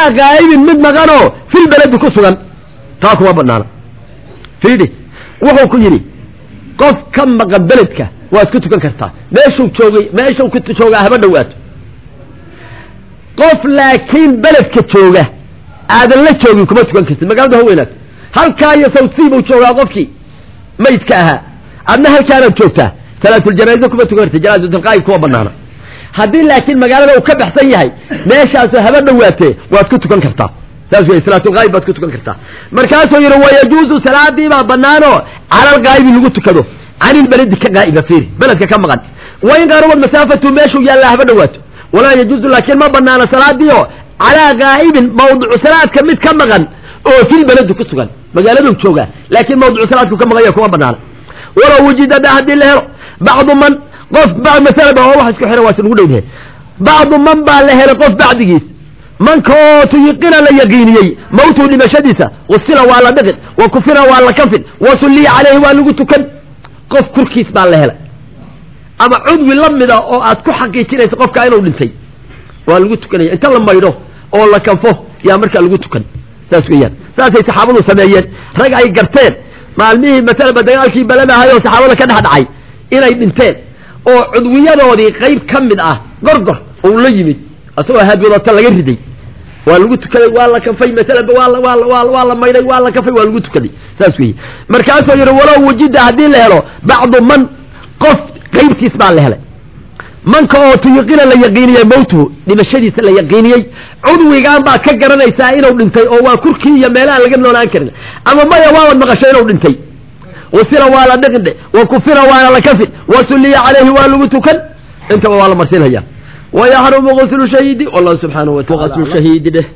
calaa gaa'ibin mid maqanoo fil beledi ku sugan taa kuma banaana fiidi wuxuu ku yidhi qof ka maqan beledka waad ku tukan kartaa meeshuu joogay meeshuu ku joogaa haba dhowaato qof laakiin beledka jooga aadan la joogin kuma tukan kartid magaalada ha weynaato halkaa iyo sawsii buu joogaa qofkii maydka ahaa adna halkaanaad joogtaa salaatuljanaaza kuma tukan kartid janaazatulqaa'ib kuma banaana haddii laakiin magaalada uu ka baxsan yahay meeshaasu haba dhowaatee waad ku tukan kartaa saas wey salaatulqaa'ib baad ku tukan kartaa markaasuu yidhi wayajuuzu salaadii baa banaanoo calalqaa'ibi lagu tukado canilbeledi ka qaa'iba fiiri beledka ka maqan wain qaarubad masaafatu meeshuu yaallaa haba dhowaato walaa yajuuzu laakiin ma banaana salaadiio calaa gaa'ibin mawdicu salaadka mid ka maqan oo fil beledi ku sugan magaaladuu joogaa laakiin mawdicu salaadku ka maqan yahay kuma banaana walow wujida haddii la helo bacdu man qof masalaba oo wax isku xira waa isnugu dhowdahe bacdu man baa la helay qof bacdigiis manka oo tuyiqina la yaqiiniyey mawtuu dhimashadiisa wasila waa la dhiqin wa kufina waa la kafin wa sulliya caleyhi waa lagu tukan qof kurkiis baa la helay ama cudwi la mida oo aad ku xaqiijinaysa qofkaa inuu dhintay waa lagu tukanaya inta la maydho oo la kanfo yaa markaa lagu tukan saas weeyaan saasay saxaabadu sameeyeen rag ay garteen maalmihii masalaba dagaalkii baladahay oo saxaabada ka dhex dhacay inay dhinteen oo cudwiyadoodii qayb ka mid ah gorgor uu la yimid asagoo haadwadata laga riday waa lagu tukaday waa la kafay masalaba waa la waa la waa waa la maydhay waa la kafay waa lagu tukaday saas weeye markaasuu yidhi walow wujida haddii la helo bacdu man qof qaybtiis baa la helay manka oo tuyiqina la yaqiiniyey mawtuhu dhimashadiisa la yaqiiniyey cudwigaan baad ka garanaysaa inuu dhintay oo waa kurkii iyo meelaha laga noolaan karin ama maya waabad maqashay inuu dhintay wasila waa la dhiqindhe wa kufina waana la kafin wa sulliya calayhi waa lagu tukan intaba waa la marsinhaya wayaxrumu guslu shahiidi wallahu subxaanahu wataala guslu shahiidi dheh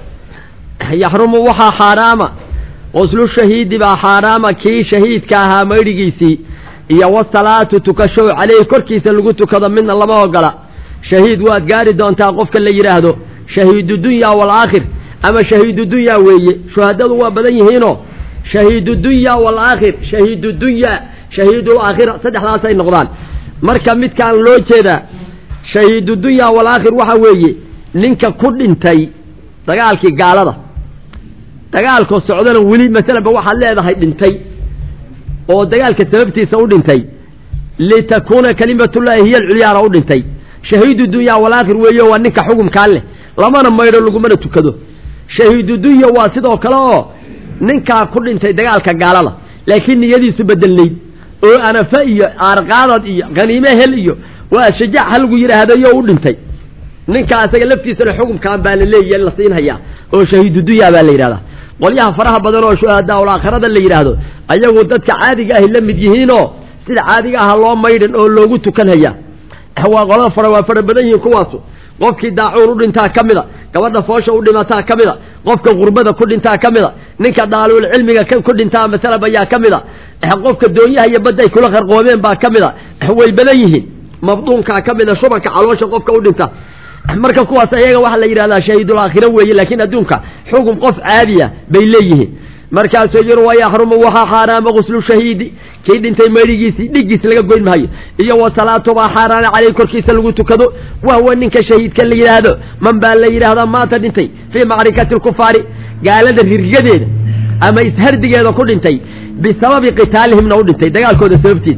yaxrumu waxaa xaaraama guslu shahiidi baa xaaraama kii shahiidka ahaa maydhigiisii iyo wasalaatu tukasho caleyhi korkiisa lagu tukado midna lama ogola shahiid waad gaari doontaa qofka la yidhaahdo shahiidu dunya waalaakhir ama shahiidu dunya weeye shuhadadu waa badan yihiinoo shahiidu dunya waalaakhir shahiidu dunya shahiidul aakhira saddexdaasay noqdaan marka midkaan loo jeedaa shahiidu dunya waalaakhir waxa weeye ninka ku dhintay dagaalkii gaalada dagaalkoo socdana weli masalaba waxaad leedahay dhintay oo dagaalka sababtiisa u dhintay litakuuna kalimatullaahi hiya alculyaana u dhintay shahiidu dunya walaakhir weeyo waa ninka xukumkaa leh lamana maydho lagumana tukado shahiidu dunya waa sidoo kale oo ninkaa ku dhintay dagaalka gaalada laakiin niyadiisu bedelnayd oo anafa iyo aarqaadad iyo khaniime hel iyo waa shajaac ha lagu yidhaahdayo u dhintay ninkaa asaga laftiisana xukumkaan baa la leeya la siinhayaa oo shahiidu dunya baa la yidhahdaa qolyaha faraha badan oo shuhadaa aakhirada la yidhaahdo ayagu dadka caadiga ahi la mid yihiinoo sida caadiga aha loo maydhin oo loogu tukanhaya waa qolada fara waa fara badan yihiin kuwaasu qofkii daacuun u dhintaa ka mida gabadha foosha u dhimataa ka mida qofka qurbada ku dhintaa ka mida ninka daalul cilmiga ku dhintaa masalab ayaa ka mida qofka doonyaha iyo badda ay kula qarqoomeen baa ka mida way badan yihiin mabduunkaa ka mida shubanka caloosha qofka u dhinta marka kuwaas ayaga waxaa la yidhahdaa shahiidul aakhira weeye laakiin adduunka xukun qof caadiya bay leeyihiin markaasuu yiri wayaxrumu waxaa xaaraama guslu shahiidi kii dhintay maydhigiisii dhigiis laga goyn maayo iyo wa salaatu baa xaaraana caleyh korkiisa lagu tukado wahwa ninka shahiidka la yidhaahdo man baa la yidhaahdaa maanta dhintay fii macrikati lkufaari gaalada riryadeeda ama ishardigeeda ku dhintay bisababi qitaalihimna u dhintay dagaalkooda sababtiisa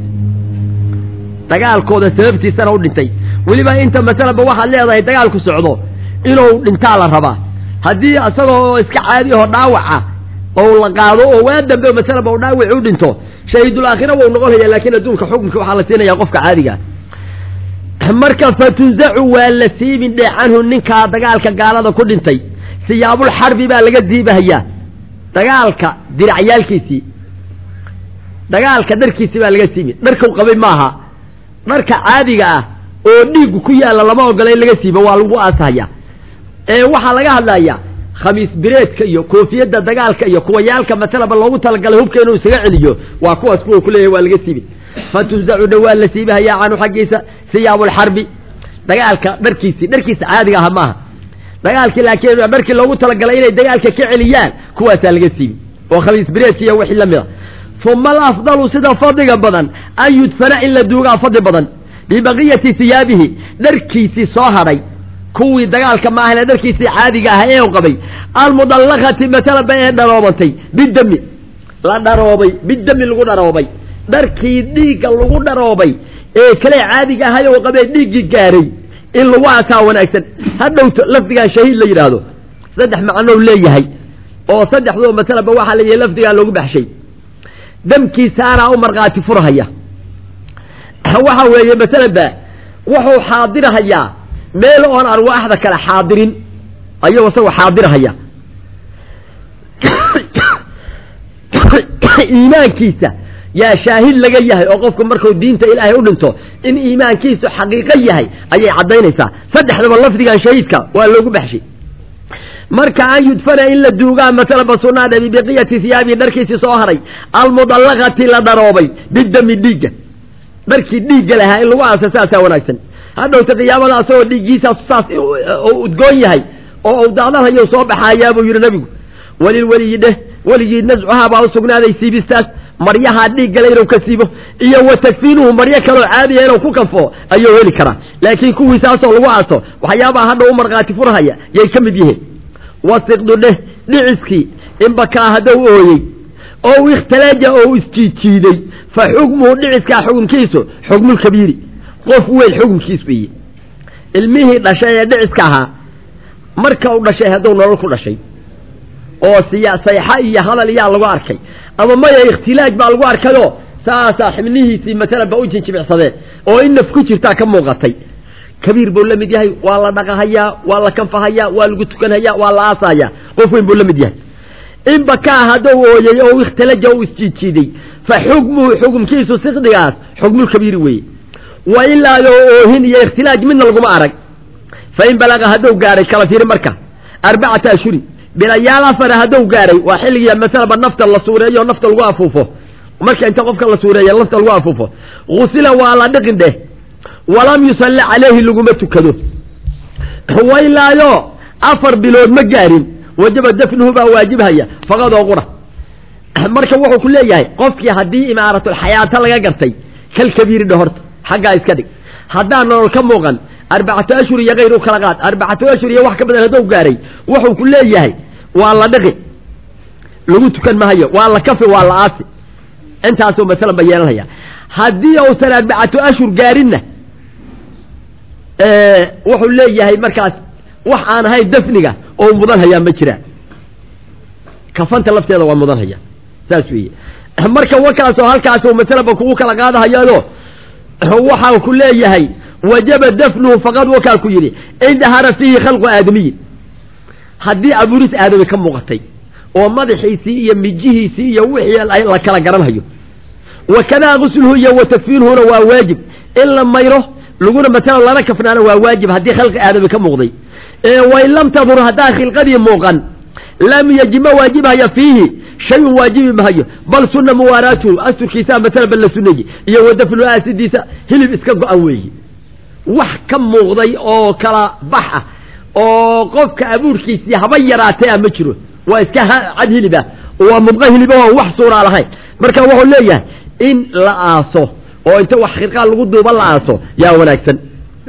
dagaalkooda sababtiisana u dhintay weliba inta masalaba waxaad leedahay dagaalku socdo inuu dhintaa la rabaa haddii isagoo iska caadi aho dhaawaca oo la qaado oo waa dambe masalaba u dhaawaci u dhinto shahiidul aakhira wau noqonaya laakiin adduunka xukunka waxaa la siinaya qofka caadiga marka fatunzacu waa la siibin dhee canhu ninkaa dagaalka gaalada ku dhintay siyaabul xarbi baa laga siibahayaa dagaalka diracyaalkiisii dagaalka dharkiisii baa laga siibin dharkau qabay maaha dharka caadiga ah oo dhiiggu ku yaalla lama ogola in laga siibo waa lagu aasahaya ee waxaa laga hadlayaa khamiis bireedka iyo koofiyadda dagaalka iyo kuwayaalka masalaba loogu talagalay hubka inuu isaga celiyo waa kuwaas kuwa kuleeyahy waa laga siibin fatunzacu dha waa la siibahayaa canhu xaggiisa siyaabulxarbi dagaalka dharkiisii dharkiisa caadiga aha maaha dagaalkii laakiin dharkii loogu talagalay inay dagaalka ka celiyaan kuwaasaa laga siibin oo khamiis bireedka iyo wixii la mid a uma alafdalu sida fadliga badan an yudfana in la duugaa fadli badan bibaqiyati hiyaabihi dharkiisii soo hadhay kuwii dagaalka maahane dharkiisii caadiga ah ee qabay almudallaqati masalaba ee dharoobantay bidami la dharoobay bidami lagu dharoobay dharkii dhiigga lagu dharoobay ee kale caadiga ahay oo qabee dhiiggii gaaray in lagu aasaa wanaagsan hadhowto lafdigan shahiid la yidhaahdo saddex macnou leeyahay oo saddexdoo masalaba waxaa leeyahay lafdigaa loogu baxshay damkiisaanaa u markhaati furhaya waxa weeye masalaba wuxuu xaadirahayaa meel oon arwaaxda kale xaadirin ayuu isagoo xaadirahaya iimaankiisa yaa shaahid laga yahay oo qofku markuu diinta ilaahay u dhinto in iimaankiisu xaqiiqo yahay ayay caddaynaysaa saddexdaba lafdigan shahiidka waa loogu baxshay marka an yudfana in la duugaa masalaba sunaadha bibiqiyati hiyaabii dharkiisii soo haray almudallaqati la dharoobay bidami dhiigga dharkii dhiigga lahaa in lagu aasa saasaa wanaagsan hadhowta qiyaamada asagoo dhiiggiisaas saas udgoon yahay oo u daadalhayo soo baxaayaa buu yidhi nabigu welilweliyi dheh weligii nascuhaa baa u sugnaaday siibistaas maryahaa dhiiggale inuu ka siibo iyo wa takfiinuhu maryo kaloo caadiya inuu ku kanfo ayuu heli karaa laakiin kuwiisaasoo lagu aaso waxyaabaha hadha u markhaati furhaya yay ka mid yihiin wasiqdu dheh dhiciskii inbakaa haddou ooyey oo ikhtalaja oo isjiidjiiday fa xukmuhu dhiciskaa xukumkiisu xukmulkabiiri qof weyn xukumkiis weeye ilmihii dhashay ee dhiciska ahaa marka u dhashay hadduu nolol ku dhashay oo siya sayxa iyo hadal iyaa lagu arkay ama maya ikhtilaaj baa lagu arkayoo saasaa xibnihiisii masalan ba u jinjibicsadeen oo in naf ku jirtaa ka muuqatay kabiir buu la mid yahay waa la dhaqahayaa waa la kanfahayaa waa lagu tukanhayaa waa la aasahayaa qof weyn buu la mid yahay in bakaa haddou ooyey oo ikhtalaja u isjiidjiiday fa xukmuhu xukumkiisu siqdigaas xukmulkabiiri weeye wa ilaa yoo oohin iyo ikhtilaaj midna laguma arag fa in balaqa haddou gaadhay kala fiiri marka arbacata ashuri bilayaal afara haddou gaadhay waa xilligii masalaba nafta la suureeyo nafta lagu afuufo marka inta qofka la suureeya nafta lagu afuufo gusila waa la dhiqin dheh walam yusalli calayhi laguma tukado wailaayo afar bilood ma gaarin wajaba dafnuhu baa waajibhaya faqad oo qura marka wuxuu ku leeyahay qofkii haddii imaaratulxayaato laga gartay kal kabiiri dhe horta xaggaa iska dhig haddaan nolol ka muuqan arbacatu ashhur iyo kayr u kala qaad arbacatu ashhur iyo wax ka badan haddou gaaray wuxuu ku leeyahay waa la dhiqi lagu tukan mahayo waa la kafi waa la aasi intaasuu masalan ba yeelanaya haddii uusan arbacatu ashhur gaarinna wuxuu leeyahay markaas wax aan ahayn dafniga oo mudan hayaa ma jiraan kafanta lafteeda waa mudan haya saas weeye marka wakaasoo halkaasoo masalaba kugu kala qaadahayaado waxaa ku leeyahay wajaba dafnuhu faqad wakaa ku yidhi in dahara fiihi khalqu aadamiyin haddii abuuris aadami ka muuqatay oo madaxiisii iyo mijihiisii iyo wixii la kala garanhayo wakadaa gusluhu iyo wa takfiinuhuna waa waajib in la mayro laguna matalo lana kafnaana waa waajib haddii khalqi aadami ka muuqday wain lam tadur haddaan khilqadii muuqan lam yajib ma waajibhaya fiihi shayun waajibi mahayo bal sunna muwaaraatuhu asturkiisaa matala ba la sunayi iyo wadafnu aasidiisa hilib iska go-an weeyi wax ka muuqday oo kala bax ah oo qofka abuurkiisii haba yaraatay ah ma jiro waa iska cad hilibah waa mudqa hiliba oo wax suuraa lahayn marka wuxuu leeyahay in la aaso oo inta wax khirqaa lagu duuba la aaso yaa wanaagsan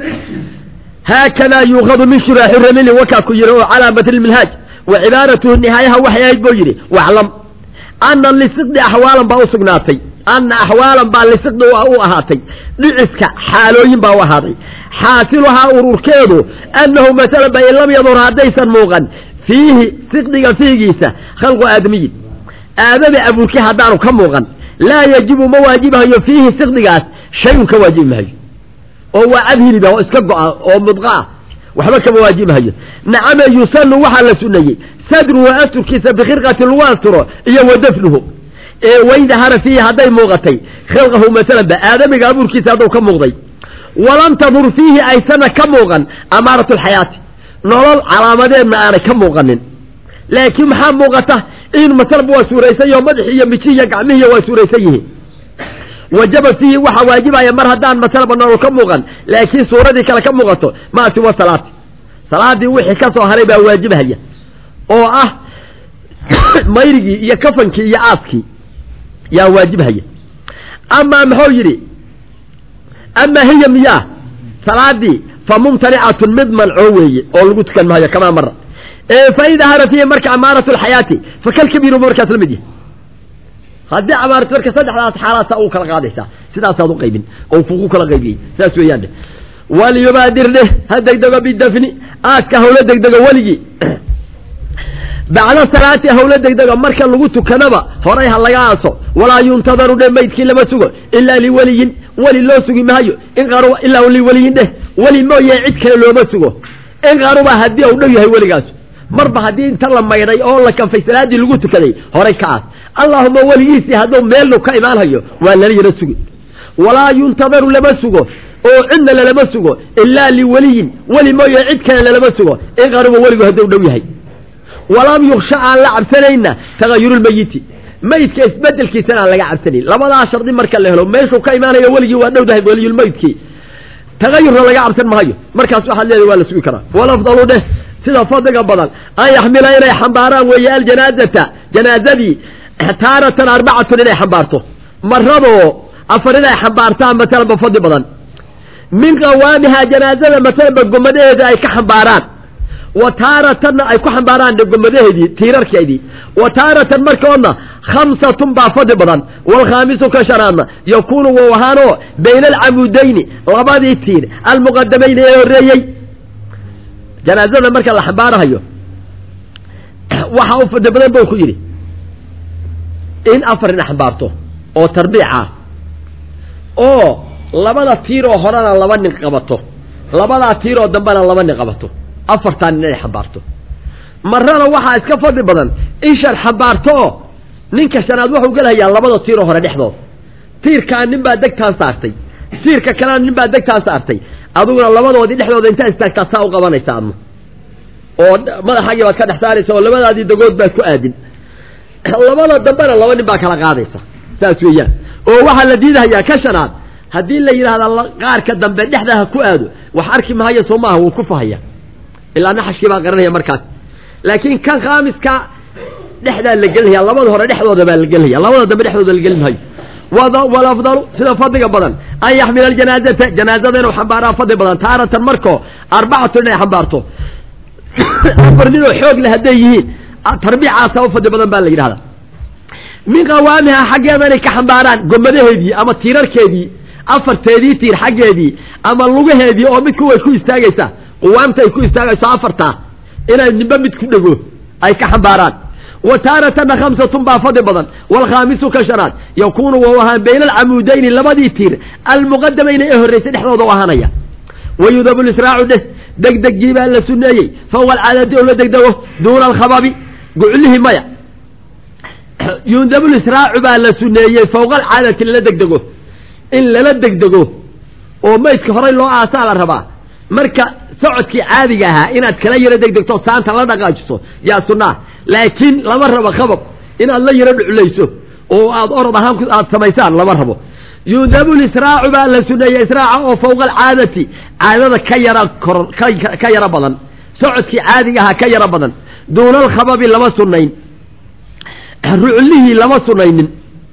haakadaa yuuqadu min shuraaxi ramili wakaa ku yidhi oo calaa matni minhaaj wa cibaaratuhu nihaayaha waxay ahayd buu yidhi waclam ana lisiqdi axwaalan baa u sugnaatay ana axwaalan baa lisiqdi u ahaatay dhiciska xaalooyin baa u ahaaday xaasiluhaa ururkeedu annahu masalan ba in lam yadur haddaysan muuqan fiihi siqdiga fiigiisa khalqu aadamiyin aadami abuurki haddaanu ka muuqan laa yajibu ma waajibahayo fiihi siqdigaas shayun ka waajibi mahayo oo waa cad hiliba oo iska go-a oo mudqa ah waxba kama waajibahayo nacame yusanu waxaa la suneeyey sadruhu asturkiisa bikhirqati lagu asturo iyo wa dafnuhu ee waydahara fiihi hadday muuqatay khilqahu masalan ba aadamiga abuurkiisa hadduu ka muuqday walam tadur fiihi aysana ka muuqan amaaratu lxayaati nolol calaamadeedna aanay ka muuqanin laakiin maxaa muuqata in masalaba waa suuraysan yaho madaxi iyo miji iyo gacmihiiy waa suuraysan yihiin wajaba fiihi waxaa waajibaya mar haddaan masalaba nolol ka muuqan laakiin suuradii kale ka muuqato maa siwa salaati salaadii wixii ka soo haray baa waajibhaya oo ah mayrigii iyo kafankii iyo aaskii yaa waajibhaya amaa muxuu yidhi amaa hiya miyaa salaadii fa mumtanicatun mid manco weeye oo lagu tukan maayo kamaa mara fa in daharat hiya marka amaaratu lxayaati fa kalkabiiru markaas la mid yahay haddii amaaratu marka saddexdaas xaalaasa u kala qaadaysaa sidaasaad u qaybin oo kugu kala qaybiyey saas weeyaan walyubaadir dheh ha degdego bidafni aaska hawlo degdego weligii bacda salaati hawlo degdego marka lagu tukadaba horay ha laga aaso walaa yuntadaru dheh maydkii lama sugo ilaa liweliyin weli loo sugi maayo in qaruba ilaa liweliyin dheh weli mooye cid kale looma sugo in qaruba haddii uu dhow yahay weligaas marba haddii inta la maydhay oo la kanfay salaaddii lagu tukaday horay ka aas allaahuma weligiisii hadduu meelnu ka imaanhayo waa lala yaro sugi walaa yuntadaru lama sugo oo cidna lalama sugo ilaa liweliyin weli mooye cid kale lalama sugo in qaruba weligu hadduu dhow yahay walam yuksha aan la cabsanayna tagayurulmeyiti meydka isbedelkiisana aan laga cabsanayn labadaa shardi marka la helo meeshuu ka imaanayo weligii waa dhowdahay weliyulmeydkii tagayurna laga cabsan maayo markaas waxaad leedahay waa la sugi karaa walafdalu dheh sida fadliga badan an yaxmila inay xambaaraan weeye aljanaazata janaazadii taaratan arbacatun inay xambaarto maradoo afar inay xambaartaan matalanba fadli badan min qawaamihaa janaazada matalanba gomadaheeda ay ka xambaaraan wa taaratanna ay ku xambaaraan gomadaheedii tiirarkeedii wa taaratan markoodna khamsatun baa fadli badan waalkhaamisu ka shanaadna yakuunu wou ahaanoo bayna alcamudayni labadii tiir almuqadamayni ee horreeyey janaazada marka la xambaarahayo waxa u fadli badan buu ku yidhi in afar ina xambaarto oo tarbiica oo labada tiiroo horena laba nin qabato labadaa tiiroo dambena laba nin qabato afartaa nin inay xambaarto marana waxaa iska fadli badan in shan xambaarto oo ninka shanaad wuxuu gelahayaa labada tiiroo hore dhexdood tiirkaa nin baa degtaan saartay tiirka kalena nin baa degtaan saartay adiguna labadoodii dhexdooda intaa istaagtaa saa u qabanaysa adna oo madaxaagii baad ka dhex saaraysa oo labadaadii dagood baad ku aadin labada dambena laba nin baa kala qaadaysa saas weeyaan oo waxaa la diidahayaa ka shanaad haddii la yidhahda qaarka dambe dhexda ha ku aado wax arki mahayo soo maaha wuu ku fahaya ilaa naxashkii baa qaranaya markaas laakiin kan khaamiska dhexdaa la gelinaya labada hore dhexdooda baa la gelinaya labada dambe dhexdooda la gelin maayo walafdalu sida fadliga badan an yaxmila aljanaazata janaazada inuu xambaaraan fadli badan taaratan markoo arbacatu inay xambaarto afar ninoo xoog leh hadday yihiin tarbiicaasa u fadli badan baa la yidhahdaa min qawaamiha xaggeeda inay ka xambaaraan gomadaheedii ama tiirarkeedii afarteedii tiir xaggeedii ama lugaheedii oo midku way ku istaagaysaa quwaamta ay ku istaagayso afartaa inay nimbe mid ku dhego ay ka xambaaraan wa taaratana khamsatun baa fadli badan waalkhaamisu ka shanaad yakuunu wau ahaan bayna alcamuudayni labadii tiir almuqadamayna ee horraysay dhexdooda u ahaanaya wayudabu lisraacu dheh degdegii baa la suneeyey fawqa alcaadati oo la degdego duuna alkhababi guclihii maya yudabu lisraacu baa la suneeyey fawqa alcaadati lala degdego in lala degdego oo maydka horay loo aasaa la rabaa marka socodkii caadiga ahaa inaad kala yaro degdegto saanta la dhaqaajiso yaa sunnaa laakiin lama rabo khabab inaad la yaro dhuclayso oo aad orod ahaan aad samaysaan lama rabo yudabu lisraacu baa la suneeyey israaca oo fawqa alcaadati caadada ka yara kor ka yaro badan socodkii caadiga ahaa ka yaro badan duuna alkhababi lama sunayn ruclihii lama sunaynin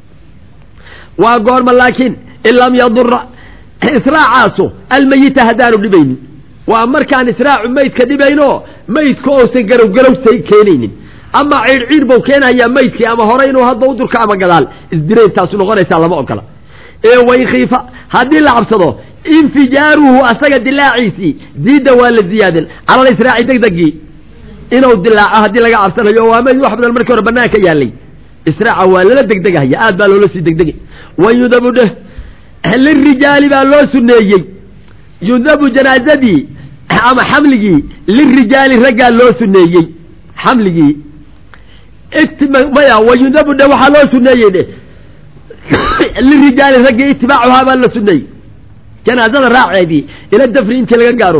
waa goorma laakiin in lam yadura israacaasu almeyita haddaanu dhibaynin waa markaan israacu maydka dhibayno maydka ousan garowgarowsa keenaynin ama ciidhciid buu keenayaa maydkii ama hore inuu hadda u durka ama gadaal isdiraintaasu noqonaysaa lama ogola ee waynkiifa haddii la cabsado infijaaruhu asaga dilaaciisii ziida waa la ziyaadin cala lisraaci degdegii inuu dilaaco haddii laga cabsanayo waa mayd wax badan markii hore banaanka yaalay israaca waa lala degdegahaya aad baa loola sii degdegay wayudabu dheh lirijaali baa loo suneeyey yudabu janaazadii ama xamligii lirijaali raggaa loo suneeyey xamligii maya wayudabu dhe waxaa loo suneeyey dhe lirijaali raggii itibaacuhaa baa la suneeyey janaazada raaceedii ila dafri intii laga gaaro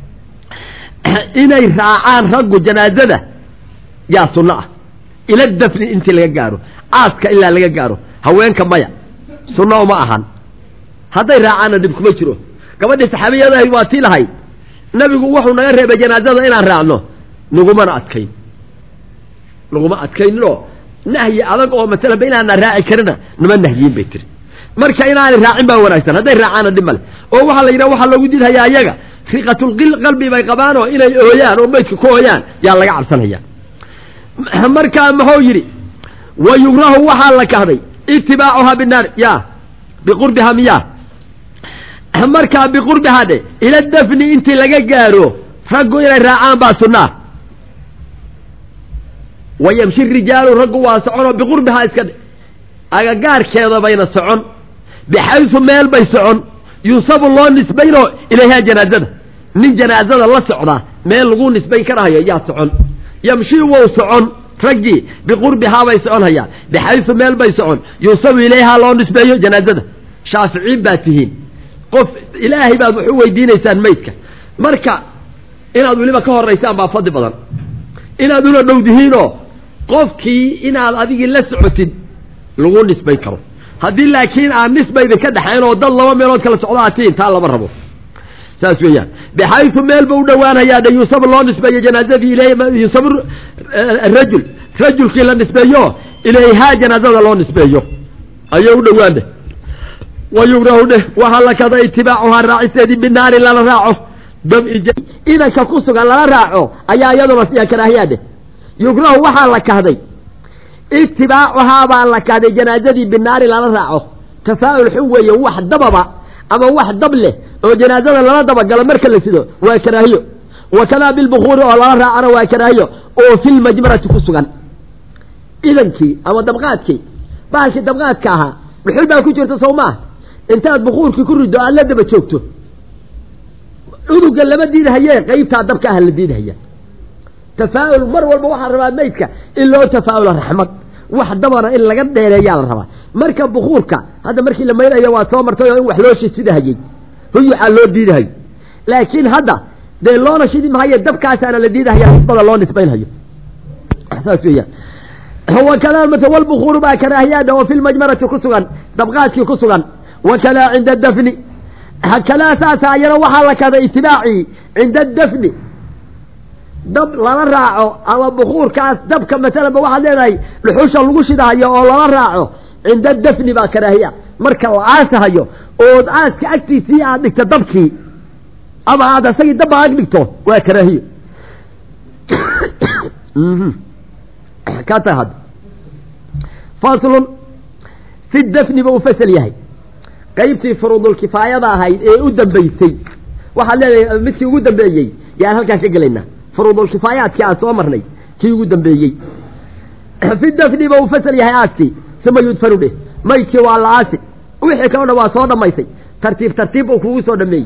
inay raacaan raggu janaazada yaa sunno ah ila dafni intii laga gaaro aaska ilaa laga gaaro haweenka maya sunno uma ahan hadday raacaanna dhib kuma jiro gabadhii saxaabiyada waa tii lahayd nabigu wuxuu naga reebay janaazada inaan raacno nagumana adkayn naguma adkayninoo nahyi adag oo masalanba inaana raaci karina nama nahyiin bay tiri marka inaanay raacin baa wanaagsan hadday raacaana dhib male oo waxaa la yidhaha waxaa loogu diidhayaa ayaga riqatulqalbi bay qabaan oo inay ooyaan oo meydka ku ooyaan yaa laga cabsanaya markaa muxuu yidhi wa yugrahu waxaa la kahday itibaacuhaa binaar ya biqurbiha miya markaa biqurbiha dhe ila dafni intii laga gaaro raggu inay raacaan baa sunnaa wa yamshi rijaalu raggu waa soconoo biqurbihaa iska dhe agagaarkeeda bayna socon bixaysu meel bay socon yunsabu loo nisbaynoo ilayhaa janaazada nin janaazada la socdaa meel lagu nisbayn karahayo yaa socon yamshi wou socon raggii biqurbihaa bay socon hayaan bixaysu meel bay socon yunsabu ilayhaa loo nisbeeyo janaazada shaaficiin baad tihiin qof ilaahay baad wax u weydiinaysaan maydka marka inaad weliba ka horaysaan baa fadli badan inaad ula dhow dihiinoo qofkii inaad adigii la socotid lagu nisbayn karo haddii laakiin aan nisbayda ka dhexayn oo dad laba meelood kala socdo aad tihiin taa lama rabo saas weeyaan bixaysu meelba u dhowaanayaa de yunsab loo nisbeeyo janaazadii ilay yunsab rajul rajulkii la nisbeeyo ilayhaa janaazada loo nisbeeyo ayay u dhowaan dheh wa yugrahu dheh waxaa la kada itibaacuhaa raacisteedii binaari lala raaco idanka ku sugan lala raaco ayaa iyaduna siya karaahiyaa dheh yugrahu waxaa la kahday itibaacuhaa baa la kahday janaazadii binaari lala raaco tafaa'ul xun weeye wax dababa ama wax dab leh oo janaazada lala dabagalo marka la sido waa karaahiyo wa kadaa bilbukuuri oo lala raacana waa karaahiyo oo filmajmarati ku sugan idankii ama dabqaadkii bahalkii dabqaadka ahaa dhuxul baa ku jirta sow maaha intaad bukuurkii ku riddo aad la daba joogto uduga lama diidhaye qeybtaa dabka ah la diidhaya tafaa'ul mar walba waxaa rabaa maydka in loo tafaa'ula raxmad wax dabana in laga dheereeyaa la rabaa marka bukuurka hadda markii la maynayo waa soo martay oo in wax loo shidsidahayey huyuxaa loo diidahayo laakiin hadda dee loona shidi mahaye dabkaasaana la diidahaya nisbada loo nisbaynhayo saas weeyaan wakadaa mata walbukuuru baa karaahiyaadha oo fi lmajmarati ku sugan dabqaadkii ku sugan wakadaa cinda dafni hakadaa saasa ayana waxaa la kada itibaacii cinda dafni dab lala raaco ama bukuurkaas dabka masalanba waxaad leedahay dhuxusha lagu shidahayo oo lala raaco cinda dafni baa karaahiya marka la aasahayo ood aaska agtiisii aad dhigto dabkii ama aad asagii dabba ag dhigto waa karaahiyo ka tahay hadda faslun fi dafni ba u fasal yahay qaybtii furuudulkifaayada ahayd ee u dambeysay waxaad leedahay midkii ugu dambeeyey yaan halkaan ka gelaynaa furuudulkifaayaadkii aan soo marnay kii ugu dambeeyey fi dafni ba u fasal yahay aaskii suma yudfanu dheh maydkii waa la aasi wixii kaloo dhan waa soo dhammaysay tartiib tartiib uu kugu soo dhameeyey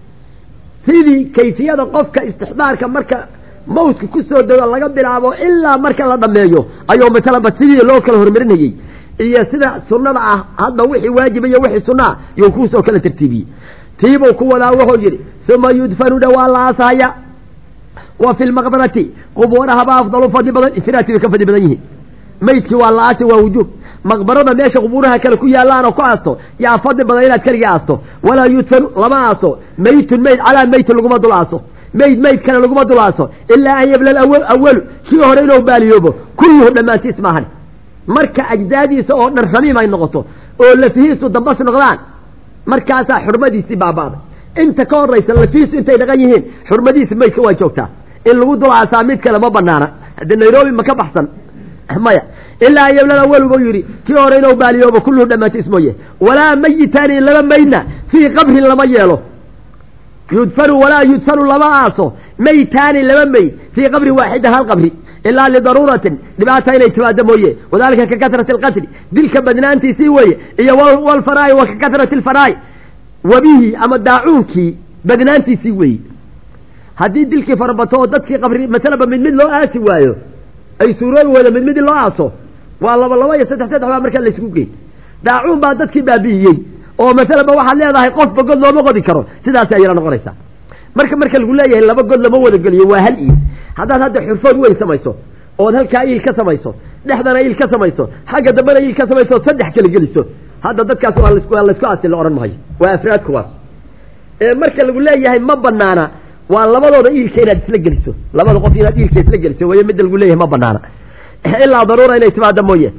sidii kayfiyada qofka istixdaarka marka mawtka ku soo dego laga bilaabo ilaa marka la dhammeeyo ayuu masalanba sidii loo kala hormarinayey iyo sida sunnada ah hadda wixii waajiba iyo wixii sunna ah yuu kuusoo kala tartiibiyey tiibuu ku wadaa wuxuu yidhi uma yudfanu dha waa la aasahaya wa fi lmaqbarati qubuurahaba afdalu fadli badan infiraadkii bay ka fadli badan yihiin maydkii waa la aasi waa wujuub maqbarada meesha qubuuraha kale ku yaallaanoo ku aasto yaa fadli badan inaad keligii aasto walaa yudfanu lama aaso maytun mayd calaa maytin laguma dul aaso mayd mayd kale laguma dul aaso ilaa an yabla awalu kii hore inuu baaliyoobo kulluhu dhammaantiis maahan marka ajdaadiisa oo dhan ramiim ay noqoto oo lafihiisu dambas noqdaan markaasaa xurmadiisii baaba'day inta ka horaysa lafihiisu intay dhaqan yihiin xurmadiisi maydka waa joogtaa in lagu dul aasaa mid kale ma banaana haddii nairobi ma ka baxsan maya ilaa an yabla awalu buu yidhi kii hore inuu baaliyoobo kulluhu dhammaantiis mooye walaa mayitaani laba maydna fii qabrin lama yeelo yudfanu walaa yudfanu lama aaso maytaani laba mayd fii qabrin waaxida hal qabri ilaa lidaruuratin dhibaata inay timaado mooye wadalika ka kasrati alqatli dilka badnaantiisii weeye iyo walfaraai wa ka kasrati alfaraai wabihi ama daacuunkii badnaantiisii weeye haddii dilkii farabato oo dadkii qabri masalaba mid mid loo aasi waayo ay suuroobi weydo mid mid in loo aaso waa laba laba iyo saddex saddex baa markaa laysku geey daacuun baa dadkii baabi'iyey oo masalaba waxaad leedahay qofba god looma qodi karo sidaas ayala noqonaysaa marka marka lagu leeyahay laba god lama wada geliyo waa hal iil haddaad hadda xurfood weyn samayso ood halkaa iil ka samayso dhexdana iil ka samayso xagga dambena iil ka samayso ood saddex kala geliso hadda dadkaas waa waa laysku aasi la odhan mahayo waa afraad kuwaas ee marka lagu leeyahay ma banaana waa labadooda iilka inaad isla geliso labada qof inaad iilka isla geliso wayo midda lagu leeyahay ma banaana ilaa daruura inay timaado mooye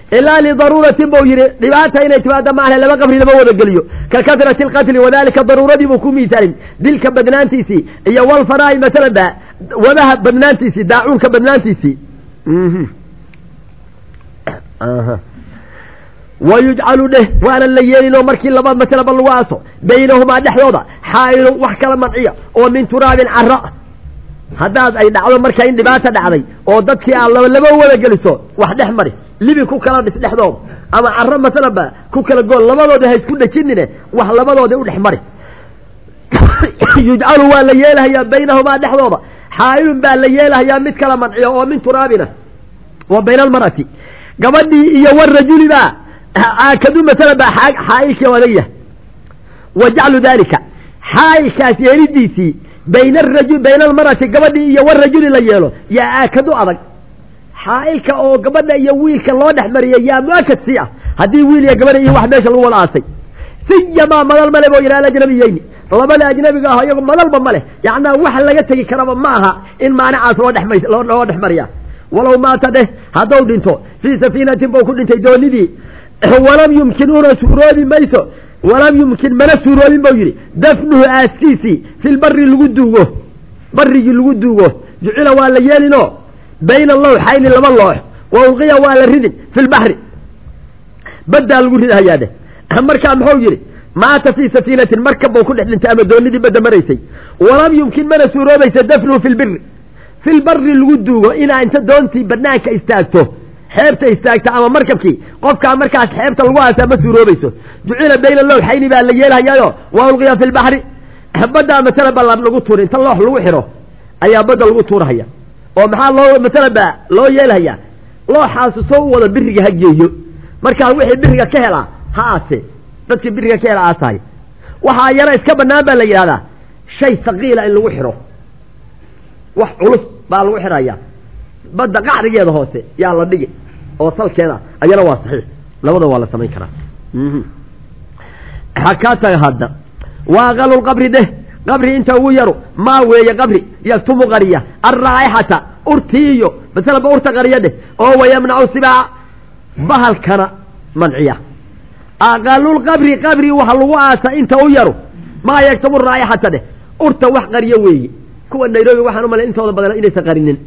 ilaa lidaruuratin buu yidhi dhibaata inay timaado maahe laba qabri lama wada geliyo ka kadrati alqatli wadalika daruuradii buu ku miisaalin dilka badnaantiisii iyo walfanaa'i masalan ba wabaha badnaantiisii daacuunka badnaantiisii wayujcalu dheh waana la yeelinoo markii laba masalaba lagu aaso baynahumaa dhexdooda xaa'ilun wax kala manciya oo min turaabin cara haddaad ay dhacdo marka in dhibaata dhacday oo dadkii aad laba laba wada geliso wax dhex mari libi ku kala dhis dhexdooda ama caro masalanba ku kala gool labadooda ha isku dhejinine wax labadooda u dhex mari yujcalu waa la yeelahayaa baynahumaa dhexdooda xaa'ilun baa la yeelahayaa mid kala manciya oo min turaabina wa bayna almar'ati gabadhii iyo warajuli baa aakadu masalan baa xaa'ilkii adag yahay wa jaclu daalika xaa'ilkaas yeelidiisii bayna arajul bayna almar'ati gabadhii iyo warajuli la yeelo yaa aakadu adag xaa'ilka oo gabadha iyo wiilka loo dhex mariyay yaa muakad sii ah haddii wiil iyo gabadha iyo wax meesha lagu wada aasay siyamaa madal male boo yidhaha ajnabiyeyni labada ajnabiga ah iyago madalba ma leh yacnaa wax laga tegi karaba ma aha in maanicaas loo dhex loo dhex mariya walow maata dheh hadduu dhinto fii safiinatin buu ku dhintay doonidii walam yumkin una suuroobi mayso walam yumkin mana suuroobin buu yidhi dafnuhu aaskiisii filbari lagu duugo barigii lagu duugo jucila waa la yeelinoo bayna lawxayni laba loox wa ulqiya waa la ridin fi lbaxri baddaa lagu ridhayaa dheh markaa muxuu yidhi maata fii safiinatin markab buu ku dhex dhintay ama doonidii badda maraysay walam yumkin mana suuroobaysa dafnuhu fi lbiri filbari lagu duugo inaa inta doontii banaanka istaagto xeebta istaagta ama markabkii qofkaa markaas xeebta lagu aasaa ma suuroobayso jucila bayna lowxayni baa la yeelhayaayo waa ulqiya fi lbaxri baddaa masala ba lagu tuura inta loox lagu xidho ayaa badda lagu tuurahaya oo maxaa loo masala ba loo yeelhayaa looxaasu soo u wada biriga ha geeyo markaa wixii biriga ka helaa ha aase dadkii biriga ka hela aasaaya waxaa yana iska banaan baa la yidhahdaa shay saqiila in lagu xidho wax culus baa lagu xidhayaa badda qacrigeeda hoose yaa la dhigi oo salkeeda ayana waa saxiix labada waa la samayn karaa hakaa taga hadda wa aqalu lqabri deh qabri inta ugu yaru maa weeye qabri yaktumu qariya alraa'ixata urtiiyo masalaba urta qariya dheh oo wayamnacu sibaaca bahalkana manciya aqalulqabri qabri waxa lagu aasa inta u yaru maa yaktumu raa'ixata dheh urta wax qariyo weeye kuwa nairobi waxaan u malay intooda badan inaysan qarinin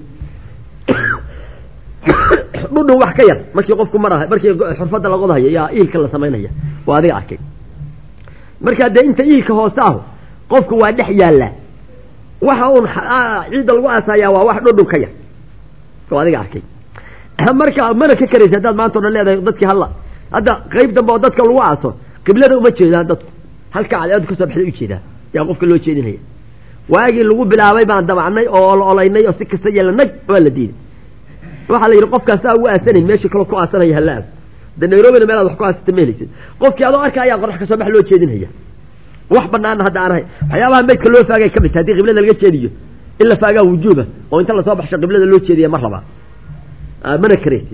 dhudhun wax ka yar markii qofku maraha markii xurfadda la qodahayo yaa iilka la samaynaya waa adiga arkay markaa dee inta iilka hoose ahu qofku waa dhex yaallaa waxa uun ciidda lagu aasayaa waa wax dhudhun ka yar waa adiga arkay marka mana ka karaysa haddaad maanta o dhan leedahay dadkii halla hadda qayb dambe oo dadka lagu aaso qiblada uma jeedaan dadku halka cadceedu kasoo baxday u jeedaan yaa qofka loo jeedinaya waagii lagu bilaabay baan dabacnay oo la olaynay oo si kasta yeelanay waa la diiday waxaa la yidhi qofkaasaa ugu aasanayn meeshii kaloo ku aasanaya hala aado de nairobina meelaad wax ku aasata ma helaysid qofkii adoo arka ayaa qorax kasoo bax loo jeedinaya wax banaana hadda aan ahay waxyaabaha maydka loo faagay ka mid tahay haddii qiblada laga jeediyo in la faagaa wujuuba oo inta lasoo baxsho qiblada loo jeediya mar labaa mana karaysid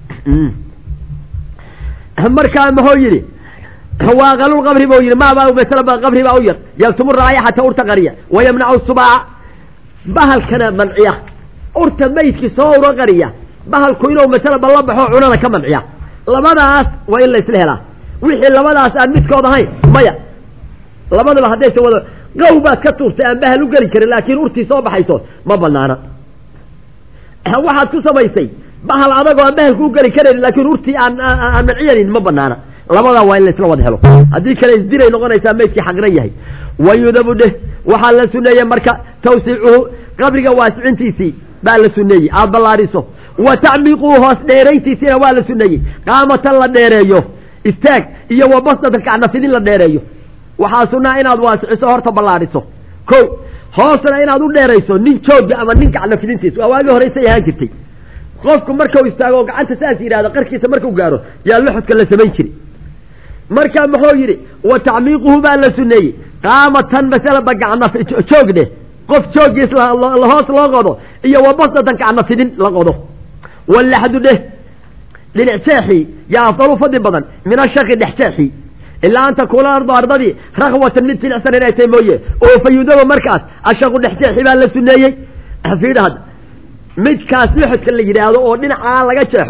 markaa muxuu yidhi waa qalulqabri buu yidhi maabaa masalaba qabri baa u yar yaktumu raayixata urta qariya wayamnacu subaaca bahalkana manciya urta maydkii soo ura qariya bahalku inuu masalaba la baxo cunana ka manciya labadaas waa in la isla helaa wixii labadaas aan midkood ahayn maya labadaba haddaysa wada qow baad ka tuurtay aan bahal u geli karin laakiin urtii soo baxayso ma banaana waxaad ku samaysay bahal adagoo aan bahalku u geli karayn laakiin urtii aan aan manciyanin ma banaana labadaa waa in la isla wada helo haddii kale isdiray noqonaysaa maydkii xaqran yahay wayudabu dheh waxaa la suneeyey marka tawsiicuhu qabriga waasicintiisii baa la suneeyey aada ballaariso wa tacmiiquhu hoos dheerayntiisiina waa la suneeyey qaamatan la dheereeyo istaag iyo wa basdatan kacnafidin la dheereeyo waxaa sunaa inaad waasiciso horta ballaariso ko hoosna inaad u dheerayso nin jooga ama nin kacnafidintiis waa waagii horeysay ahaan jirtay qofku markau istaago oo gacanta saas yidhahdo qarkiisa markuu gaaro yaa loxodka la samayn jiri marka muxuu yidhi wa tacmiiquhu baa la suneeyey qaamatan masalaba gacna joog dheh qof joogiis hoos loo qodo iyo wa basdatan gacnafidin la qodo walaxdu dheh dhinac jeexii yaa afdalu fadli badan min ashaqi dhex jeexii ilaa an takuuna ardu ardadii rakwatan mid jilicsan inay tahay mooye oo fa yudaba markaas ashaqu dhex jeexi baa la suneeyey fiidha hadda midkaas loxodka la yidhaahdo oo dhinacaa laga jeexo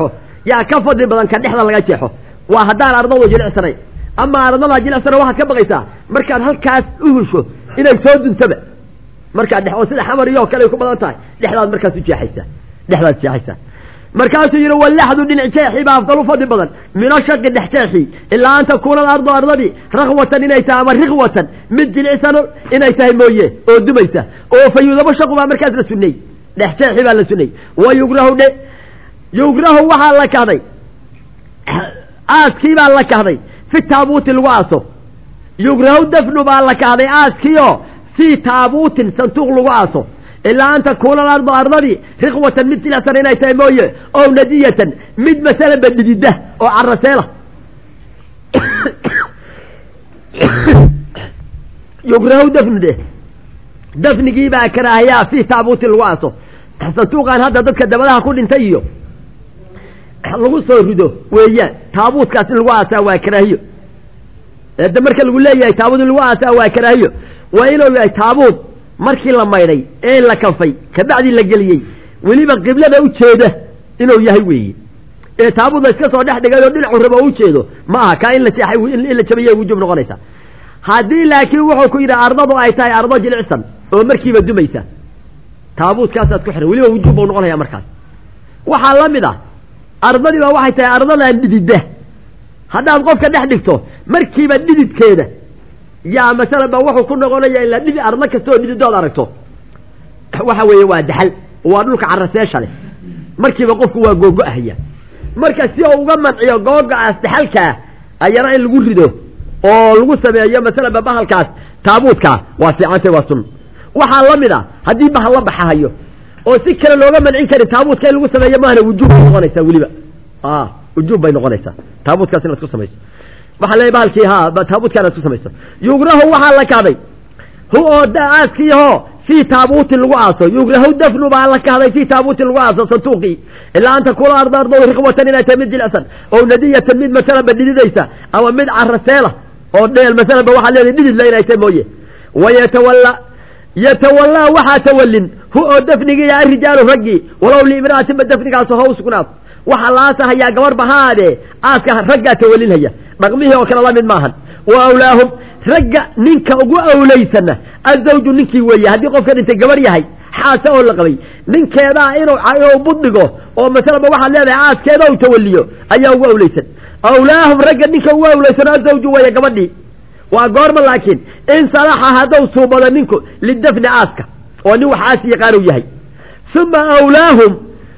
yaa ka fadli badan ka dhexda laga jeexo waa haddaan ardadu jilicsanayn ama ardadaa jilicsana waxaad ka baqaysaa markaad halkaas u husho inay soo duntaba markaad dhex oo sida xamar iyo kale ay ku badan tahay dhexdaad markaas u jeexaysaa dhexdaad jeexaysaa markaasuu yidhi wallaxdu dhinac jeexi baa afdal u fadli badan mino shaqi dhex jeexi ilaa an takuuna alardu ardadii rakwatan inay tahay ama rikwatan mid jilicsano inay tahay mooye oo dumaysa oo fa yudabo shaqu baa markaas la sunnay dhex jeexi baa la sunnay wa yugrahu dhe yugrahu waxaa la kahday aaskii baa la kahday fi taabuuti lagu aaso yugrahu dafnu baa la kahday aaskiio fii taabuutin santuuq lagu aaso ilaa an takuuna alardu ardadii rikwatan mid jilicsan inay tahay mooye ow nadiyatan mid masalanba dhidida oo caraseela yugrahu dafnu de dafnigii baa karaahayaa fii taabuutin lagu aaso santuuqan hadda dadka dabadaha ku dhintay iyo lagu soo rido weeyaan taabuutkaas in lagu aasaa waa karaahiyo de marka lagu leeyahay taabuut in lagu aasaa waa karaahiyo waa inuu yahay taabuut markii la maydhay ee la kanfay kabacdii la geliyey weliba qiblada u jeeda inuu yahay weeye ee taabuut la iska soo dhex dhigay oo dhinacu rabo u jeedo ma aha kaa in la seexay in la jabiyay wujub noqonaysa haddii laakiin wuxuu ku yidhi ardadu ay tahay ardo jilicsan oo markiiba dumaysa taabuutkaasaad ku xihan weliba wujub buu noqonaya markaas waxaa la mid ah ardadiiba waxay tahay ardadan dhidida haddaad qofka dhex dhigto markiiba dhididkeeda yaa masalan ba wuxuu ku noqonaya ilaa dhidi ardo kastaoo dhididood aragto waxa weeye waa daxal waa dhulka caraseesha leh markiiba qofku waa googo-ahaya marka si uu uga manciyo googo-aas daxalkaa ayana in lagu rido oo lagu sameeyo masalan ba bahalkaas taabuudkaa waa fiicantay waa sun waxaa la mid a haddii bahal la baxahayo oo si kale looga mancin karin taabuudka in lagu sameeyo maahna wujuub bay noqonaysaa weliba a wujuub bay noqonaysaa taabuudkaas inaad ku samayso waxaa leeyahy bahalkii ha taabuudka inaad ku samayso yugrahu waxaa la kahday hu oo aaskiiho fii taabuutin lagu aaso yugrahu dafnu baa la kahday fii taabuutin lagu aaso santuuqii ilaa an takuuna arda ardo riqwatan inay tahay mid jilicsan oo nadiyatan mid masalanba dhididaysa ama mid caraseela oo dheel masalanba waxaad leedahay dhididla inay tahay mooye wayatawalla yatawallaa waxaa tawallin hu oo dafnigii arijaalu raggii walow liimra'atinba dafnigaas ha u sugnaad waxaa laasahayaa gabar bahaadee aaska raggaa tawallinhaya dhaqmihii oo kale la mid maahan wa awlaahum ragga ninka ugu awlaysana azawju ninkii weeye haddii qofka dhintay gabar yahay xaase oo la qabay ninkeedaa inuu inuu budhigo oo masalaba waxaad leedahay aaskeeda u tawalliyo ayaa ugu awlaysan awlaahum ragga ninka ugu awlaysan azawju weeye gabadhii waa goorma laakiin in salaxa hadduu suubado ninku lidafni aaska oo nin wax aasi yaqaanu yahay uma awlaahum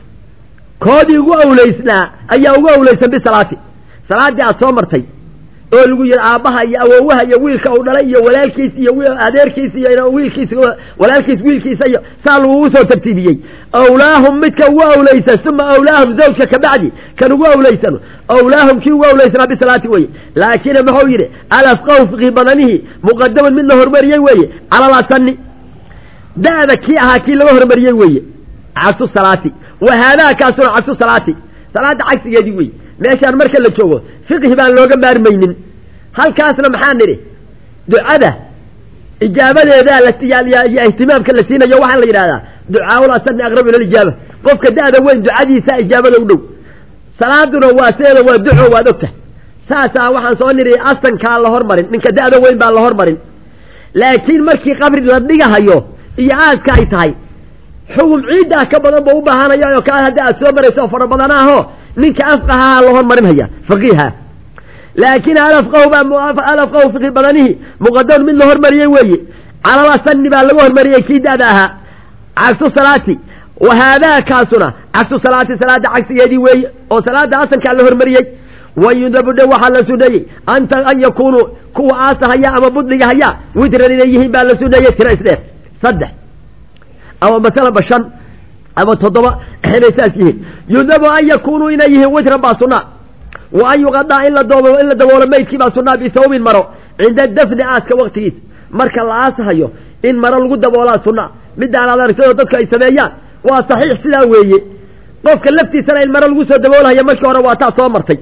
koodii ugu awlaysnaa ayaa ugu awlaysan bisalaati salaaddii aad soo martay oo lagu yidhi aabbaha iyo awowaha iyo wiilka uu dhalay iyo walaalkiis iyo adeerkiis iyo wiilkiis walaalkiis wiilkiisa iyo saa lagugu soo tartiibiyey awlaahum midka ugu awlaysan uma awlaahum zawjka kabacdi kan ugu awlaysano awlaahum kii ugu awlaysanaa bisalaati weye laakiin muxuu yidhi alafqahu fiqhi badanihii muqadaman mid la hormariyey weeye cala lasani da'da kii ahaa kii laga hormariyey weeye cagsu salaati wa haadaa kaasuna cagsu salaati salaadda cagsigeedii wey meeshaan marka la joogo fiqhi baan looga maarmaynin halkaasna maxaa nidhi ducada ijaabadeedaa iyo ihtimaamka la siinayo waxaa la yidhahdaa ducaaul asani aqrabu ila lijaaba qofka da'da weyn ducadiisa ijaabada u dhow salaaduna waa sideeda waa duco waad ogta saasaa waxaan soo nidhi asankaa la hormarin ninka da'da weyn baa la hormarin laakiin markii qabri la dhigahayo iyo aaska ay tahay xugum ciiddaa ka badan buu u baahanaya oo kaa hadda aad soo marayso oo fara badanaaho ninka afqahaha la hormarinhaya faqiiha laakiin alafqahu baa alafqahu fiqhi badanihi muqadamun mid la hormariyey weeye calal asani baa lagu hormariyey kii da'da ahaa cagsu salaati wa haadaa kaasuna cagsu salaati salaada cagsigeedii weeye oo salaada asankaa la hormariyey wayudabudhe waxaa la suneeyey anta an yakunuu kuwa aasa haya ama budliga haya witran inay yihiin baa la suneeyey tira isdheer saddex ama masalaba shan ama toddoba inay saas yihiin yudabu an yakunuu inay yihiin witran baa sunaa wa an yuqadaa in la doobo in la daboolo maydkii baa sunaa bisawbin maro cinda dafni aaska waktigiis marka la aasahayo in maro lagu daboolaa sunaa midaan aad aragtay oo dadku ay sameeyaan waa saxiix sidaa weeye qofka laftiisana in maro lagu soo daboolahaya markii hore waa taa soo martay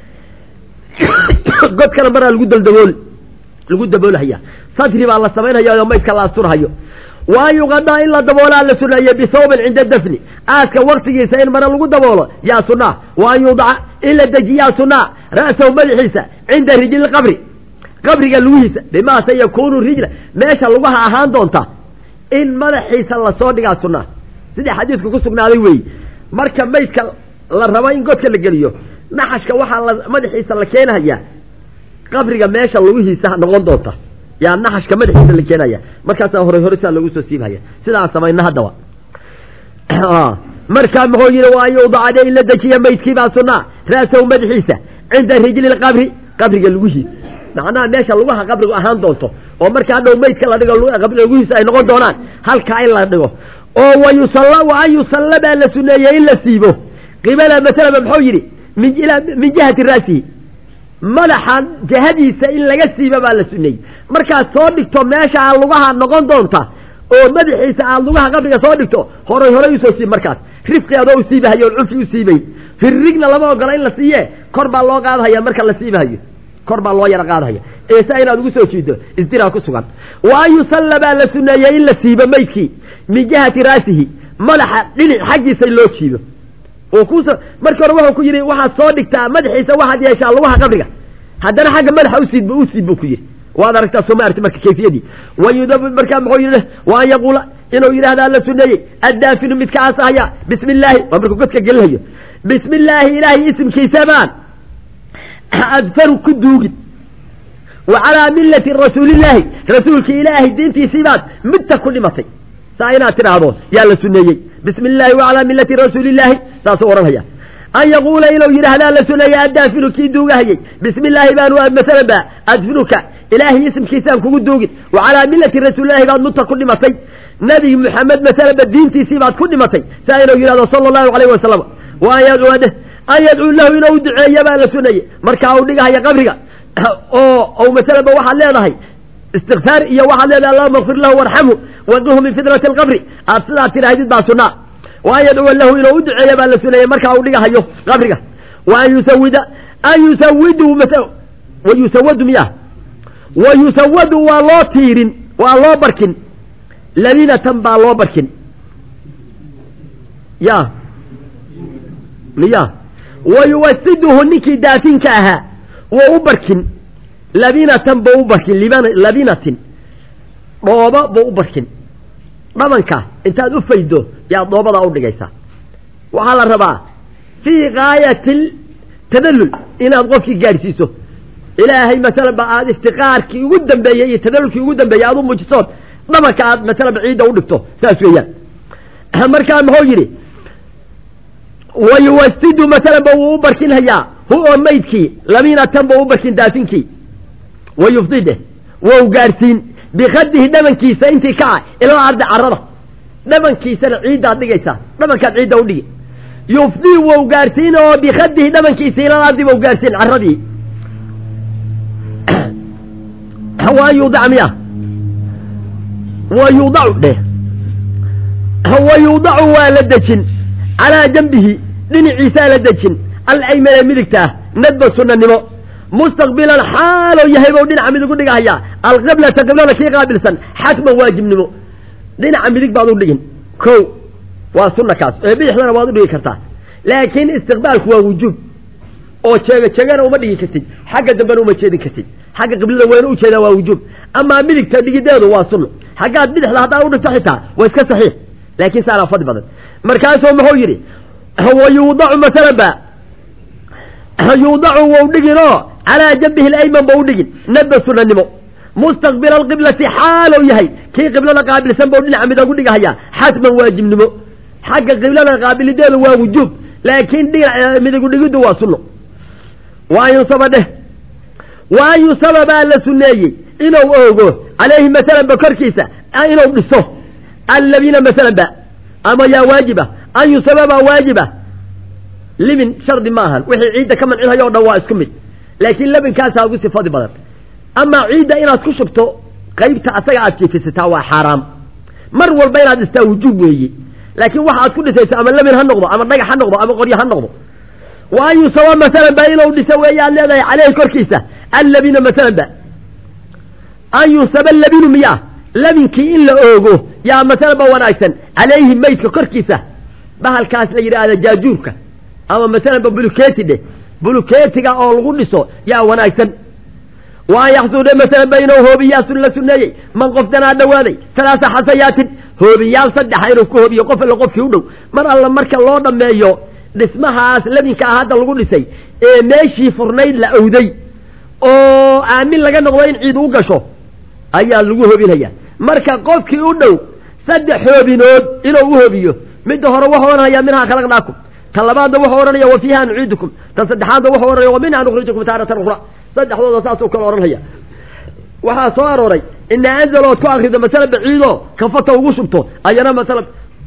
godkana maraa lagu daldabool lagu daboolhaya sadri baa la samaynhaya oo maydka la asturhayo wa an yuqadaa in la daboolaa la suneeye bihawbin cinda dafni aaska waktigiisa in mare lagu daboolo yaa sunaa wa an yudaca in la dejiyaa sunaa ra'sahu madaxiisa cinda rijli qabri qabriga lugihiisa bimaa se yakuunu rijla meesha lugaha ahaan doonta in madaxiisa lasoo dhigaa sunaa sidii xadiidku ku sugnaaday weeye marka maydka la rabo in godka la geliyo naxashka waxaa la madaxiisa la keenayaa qabriga meesha lugihiisa noqon doonta yaa naxashka madaxiisa la keenaya markaasaa hore hore saa loogu soo siibhaya sidaas samayna haddaba markaa muxuu yihi waa an yudaca in la dejiya maydkiibaa sunaa ra'sahu madaxiisa cinda rijli lqabri qabriga lugihiisa macnaha meesha lugaha qabrigu ahaan doonto oo marka hadhow maydka la dhigo lugihiisa ay noqon doonaan halkaa in la dhigo oo wa yusalla wa an yusalla baa la suneeyey in la siibo qibala masalaba muxuu yidhi min min jihati ra'sihi madaxa jihadiisa in laga siiba baa la suneeyey markaad soo dhigto meesha aad lugaha noqon doonta oo madaxiisa aad lugaha qabriga soo dhigto horay horay usoo siib markaas rifqi adoo u siibahayo on cunfi u siibay firrigna lama ogola in la siiye kor baa loo qaadahaya marka la siibahayo kor baa loo yara qaadahaya eesa inaad ugu soo jiido isdiraa ku sugan wa an yusalla baa la suneeyey in la siibo maydkii min jihati raasihi madaxa dhinac xaggiisa in loo jiido oo kus markii hore wuxuu ku yidhi waxaad soo dhigtaa madaxiisa waxaad yeeshaa lugaha qabriga haddana xagga madaxa usiib usiib buu ku yidhi waad aragtaa soo ma arti marka kayfiyadii wayudab markaa muxuu yidhi wa an yaquula inuu yidhahdaa la suneeyey addaafinu midka aasahaya bismi illaahi waa markuu godka gelinayo bismi illaahi ilaahay isimkiisa baan adfaru ku duugin wa calaa millati rasuulillaahi rasuulki ilaahay diintiisii baad midta ku dhimatay saa inaad tidhaahdo yaa la suneeyey bismi illaahi wa calaa millati rasuulillaahi saasuu odhanhaya an yaquula inuu yidhaahdaa la suneeyey addaafinu kii duugahayey bismi illaahi baanu masalan ba adfinuka ilaahay isimkiisaan kugu duugin wa calaa millati rasuulillahi baad midta ku dhimatay nebi maxamed masalan ba diintiisii baad ku dhimatay saa inuu yidhahdo sala allahu alayhi wasalam wa an yadcuu an yadcuu lahu inuu duceeya baa la suneeyey markaa uu dhigahaya qabriga oo ou masalan ba waxaad leedahay istikfaar iyo waxaad leedahay allahuma kfir lahu warxamhu waqihhu min fitnati alqabri aad sidaa tidhaahdid baa sunaa wa an yadcuwa lahu inuu u duceeya baa la suneeyey markaa uu dhigahayo qabriga wa an yusawida an yusawidu wa yusawadu miya wa yusawadu waa loo tiirin waa loo barkin labinatan baa loo barkin ya miya wa yuwasiduhu ninkii daafinka ahaa wou u barkin labinatan buu u barkin labinatin dhoobo buu u barkin dhabanka intaad u faydo yaad dhoobadaa u dhigaysaa waxaa la rabaa fii gaayati tadallul inaad qofkii gaadhsiiso ilaahay masalan ba aad iftiqaarkii ugu dambeeyey iyo tadallulkii ugu dambeeyey aad u muujisood dhabanka aad masalan ba ciidda u dhigto saas weeyaan markaa muxuu yidhi wa yuwasidu masalan ba wuu u barkinhayaa hu oo maydkii labinatan buu u barkin daafinkii wa yufdide wou gaadhsiin bikadihi dhabankiisa intii ka ah ilaa ardi carada dhabankiisana ciiddaad dhigaysaa dhabankaad ciidda u dhigi yufdii wou gaadhsiin oo bikadihi dhabankiisa ilaa ardi bou gaadhsiin caradii wa yudac miya wa yudacu dheh wa yudacu waa la dejin calaa janbihi dhinaciisaa la dejin alaymane midigta ah nadba sunanimo mustaqbilan xaaloo yahay bou dhinaca midig u dhigahayaa alqiblata qiblada kii qaabilsan xatman waajibnimo dhinaca midig baad u dhigin ko waa sunna kaas ee bidixdana waad u dhigi kartaa laakiin istiqbaalku waa wujuub oo jeega jeegana uma dhigi kartid xagga dambena uma jeedin kartid xagga qiblada wayna u jeedaa waa wujuub amaa midigta dhigideedu waa sunno xaggaad bidixda haddaa u dhigto xitaa waa iska saxiix laakiin saanaa fadli badan markaasuu muxuu yidhi wa yuudacu masalan ba yuudacu wou dhiginoo calaa janbihi alayman ba u dhigin nadba sunanimo mustaqbila alqiblati xaalow yahay kii qiblada qaabilsan bou dhinaca midag u dhigahayaa xatman waajibnimo xagga qiblada qaabilideedu waa wujuub laakiin dhinac midigu dhigiddu waa sunno wa an yusaba dheh wa an yusaba baa la suneeyey inuu oogo calayhi masalan ba korkiisa inuu dhiso allabina masalan ba ama yaa waajiba an yusaba baa waajiba libin shardi ma ahan wixii ciidda ka mancinhayo o dhan waa isku mid laakiin labinkaasaa ugu sifadi badan amaa ciidda inaad ku shubto qaybta asaga aad jiifisataa waa xaaraam mar walba inaad dhistaa wujuub weeye laakiin waxa aad ku dhisayso ama labin ha noqdo ama dhagax ha noqdo ama qoryo ha noqdo wa an yusaba masalan ba inuu dhiso weeye aad leedahay caleyhi korkiisa allabina masalan ba an yusaba labinu miyaa labinkii in la oogo yaa masalaba wanaagsan calayhi maydka korkiisa bahalkaas la yidhaahda jaajuurka ama masalanba bulukeeti dheh bulukeetiga oo lagu dhiso yaa wanaagsan wa an yaxsuda masalan baynahu hoobiyaasun la suneeyey man qof danaa dhawaaday talaasa xasayaatin hoobiyaal saddexa inuu ku hoobiyo qof alla qofkii u dhow mar alla marka loo dhammeeyo dhismahaas labinka ah hadda lagu dhisay ee meeshii furnayd la owday oo aamin laga noqdo in ciid u gasho ayaa lagu hoobinaya marka qofkii u dhow saddex hoobinood inuu u hoobiyo midda hore wuxuu odhanaya minhaa khalaqnaakum tan labaadna wuxuu odhanaya wa fiiha nuciidukum tan saddexaadna wuxuu odhanaya wa minhaa nukhrijukum taaratan ukhra saddexdooda saasuu kala odhanaya waxaa soo arooray ina anzal ood ku akrido masala baciidoo kafata ugu shubto ayana masala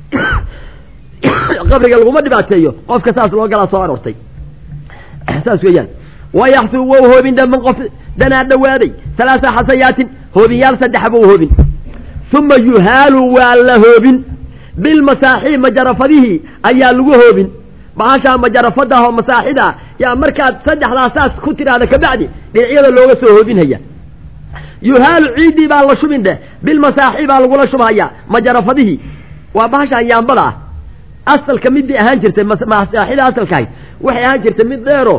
qabriga laguma dhibaateeyo qofka saas loo galaa soo aroortay saas weeyaan wayaxsu wou hoobin dhaman qof danaa dhawaaday halaasa xasayaatin hoobinyaal saddexa buu hoobin uma yuhaalu waa la hoobin bilmasaaxii majarafadihii ayaa lagu hoobin bahashaa majarafadaah oo masaaxida yaa markaad saddexdaa saas ku tidhaahda kabacdi dhinacyada looga soo hoobinhaya yuhaalu ciiddii baa la shubin dheh bilmasaaxi baa lagula shubhaya majarafadihii waa bahashaan yaambada ah asalka midii ahaan jirtay masaaxida asalka ahayd waxay ahaan jirtay mid dheero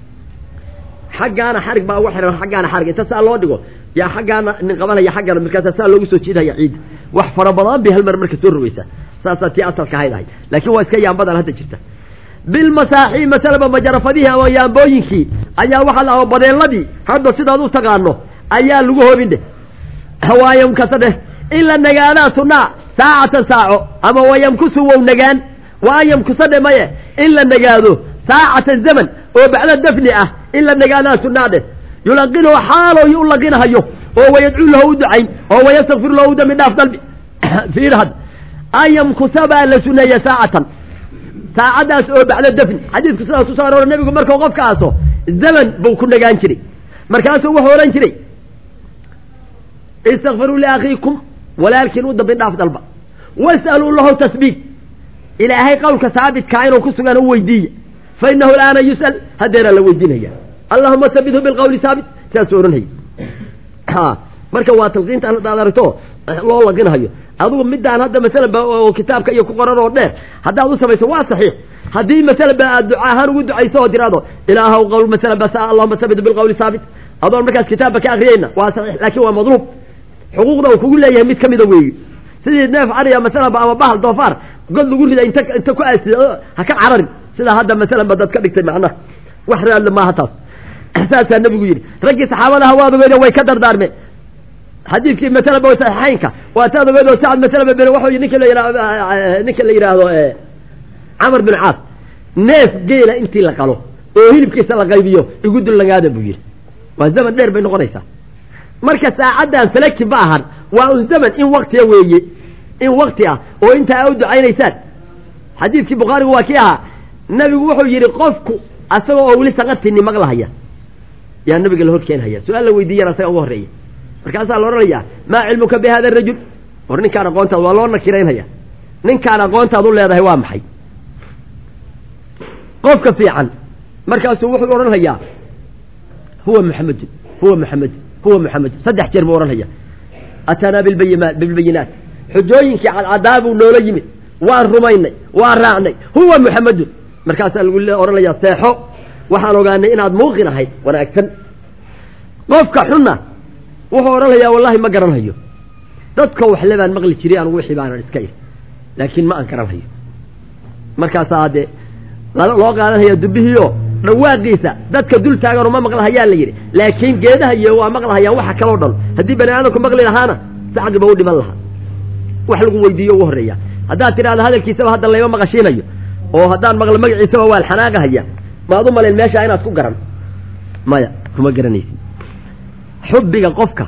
xaggaana xarig baa uga xihan xaggaana xarig inta saa loo dhigo yaa xaggaana nin qabanaya xaggana markaasa saa loogu soo jiidhaya ciidda wax fara badan bay hal mar marka soo rogeysa saasaa tii asalka ahayd ahayd laakiin waa iska yaambadan hadda jirta bilmasaaxi masalaba majarafadihii ama yaambooyinkii ayaa waxaa la badeeladii hadda sidaad u taqaano ayaa lagu hoobin dheh waayamkasa dheh in la nagaadaa sunaa saacatan saaco ama wayamkusu wow nagaan wa an yamkusa dhe maye in la nagaado saacatan zaman oo bacda dafni ah in la nagaadaa sunaa dheh yulaqinuhu xaaloo u laqinahayo oo wayadcuu lahu u ducayn oo wayastakfir lahu u dambi dhaaf dalbi fiirhad an yamkusa baa la suneeye saacatan saacaddaas oo bacda dafni xadiidku sidaas kusoo aroora nebigu markuu qofka aaso zaman buu ku nagaan jiray markaasuu wuxuu odhan jiray istakfiruu liakhiikum walaalkiin u dambi dhaaf dalba was'aluu lahu tasbiit ilaahay qowlka saabitkaa inuu ku sugan u weydiiya fa inahu alaana yus'al haddeeraa la weydiinaya allahuma sabithu bilqawli saabit sidaasuu odhanhaya marka waa talqiinta hadaad aragto loo laqinhayo adigu midaan hadda masalanba oo kitaabka iyo ku qoran oo dheer haddaad u samayso waa saxiix haddii masalanba aad duca ahaan ugu ducayso oo tiraahdo ilaahaw qowl masalanba sa allahuma sabit bilqawli saabit adoon markaas kitaabba ka akriyayna waa saxiix laakiin waa madluub xuquuqda uu kugu leeyahay mid kamida weeye sidii neef cariya masalanba ama bahal doofaar god lagu rida inta inta ku aasida ha ka cararin sidaa hadda masalanba dad ka dhigtay macnaha wax raadle maaha taas saasaa nebigu yidhi raggii saxaabadaha waad ogeydeen way ka dardaarmeen xadiidkii masalaba saxiixaynka waa taad ogeed oo sacad masalaba ben waxuu ninka la yidhahdo ninka la yidhaahdo camar bin caas neef geela intii la qalo oo hilibkiisa la qaybiyo igu dul lagaada buu yidhi waa zaman dheer bay noqonaysaa marka saacaddan falaki ma ahan waa un zaman in waktiya weeye in wakti ah oo intaa a u ducaynaysaan xadiidkii bukhaarigu waa kii ahaa nabigu wuxuu yidhi qofku asagoo oo weli saqatini maqlahaya yaa nabiga la hor keenhaya su-aal la weydiiyana asaga uga horreeya markaasaa la odhanayaa maa cilmuka bi hada arajul war ninkaan aqoontaad waa loo nakiraynhaya ninkaan aqoontaad u leedahay waa maxay qofka fiican markaasuu wuxuu odhanhayaa huwa muxamedun huwa muxamedun huwa muxamedun saddex jeer buu odhanhaya ataanaa bilbayinaat bilbayinaat xujooyinkii cadcadaa buu noola yimid waan rumaynay waan raacnay huwa muxamedun markaasaa lagu odhanayaa seexo waxaan ogaanay inaad muuqin ahayd wanaagsan qofka xunna wuxuu odhanayaa wallahi ma garanhayo dadka waxle baan maqli jiray anugu wixii baanan iska ir laakiin ma aan garanhayo markaasaa dee loo qaadanhaya dubbihiio dhawaaqiisa dadka dul taagan uma maqlahayaa la yidhi laakiin geedaha iyo waa maqlahayaan waxa kaloo dhan haddii bani aadamku maqli lahaana sacdiba u dhiman lahaa wax lagu weydiiyo ugu horreeya haddaad tidhahdo hadalkiisaba hadda layma maqashiinayo oo haddaan maqlo magaciisaba waa alxanaaqahaya maad u malayn meeshaa inaad ku garan maya kuma garanaysid xubbiga qofka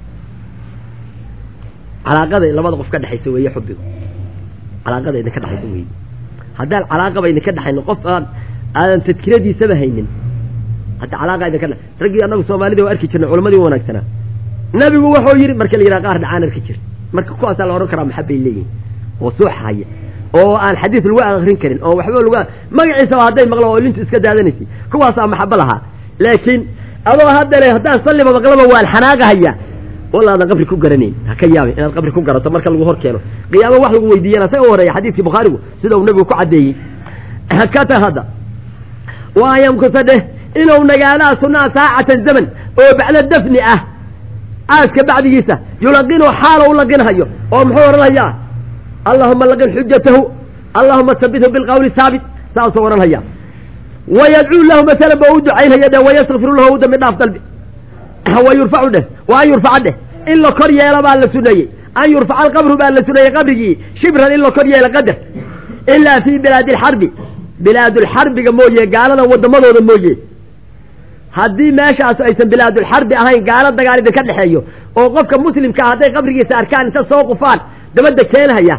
calaaqada labada qof ka dhexaysa weeye xubbigu calaaqada idinka dhexaysa weeye haddaan calaaqaba idinka dhexayno qof aan aadan tadkiradiisaba haynin hadda calaaqa idinka dhe raggii annagu soomaalida waa arki jirnay culamadii wanaagsanaa nabigu wuxuu yidhi marka la yidhaha qaar dhacaan arki jir marka kuwaasaa la odhan karaa maxabbay leeyihin oo suuxahaya oo aan xadiis lagu akrin karin oo waxba lagu magaciisaba hadday maqlo oo lintu iska daadanaysay kuwaasaa maxabo lahaa laakiin adoo haddale haddaan salliba maqlaba waan xanaaqahaya walaadan qabri ku garanayn ha ka yaabin inaad qabri ku garato marka lagu hor keeno qiyaamo wax lagu weydiiyana sa u horeeya xadiidkii bukhaarigu sida uu nebigu ku caddeeyey hakata hadda waa yamkusa dheh inuu nagaadaa sunnaha saacatan zaman oo bacda dafni ah aaska bacdigiisa yulaqinu xaalo u laqinhayo oo muxuu odhanhayaa allahuma laqin xujatahu allahuma sabithu bilqawli saabit saasuu odhanhaya wayadcuu lahu masalan ba u ducaynhaya dheh wayastakfiru lahu u dambi dhaaf dalbi wa yurfacu dheh wa an yurfaca dheh in la kor yeelo baa la suneeyey an yurfaca alqabru baa la suneeyey qabrigii shibran in la kor yeelo qadar ilaa fii bilaadi alxarbi bilaadulxarbiga mooye gaalada waddamadooda mooye haddii meeshaas aysan bilaadulxarbi ahayn gaalo dagaal idinka dhexeeyo oo qofka muslimkaa hadday qabrigiisa arkaan inta soo qufaan dabadda keenhaya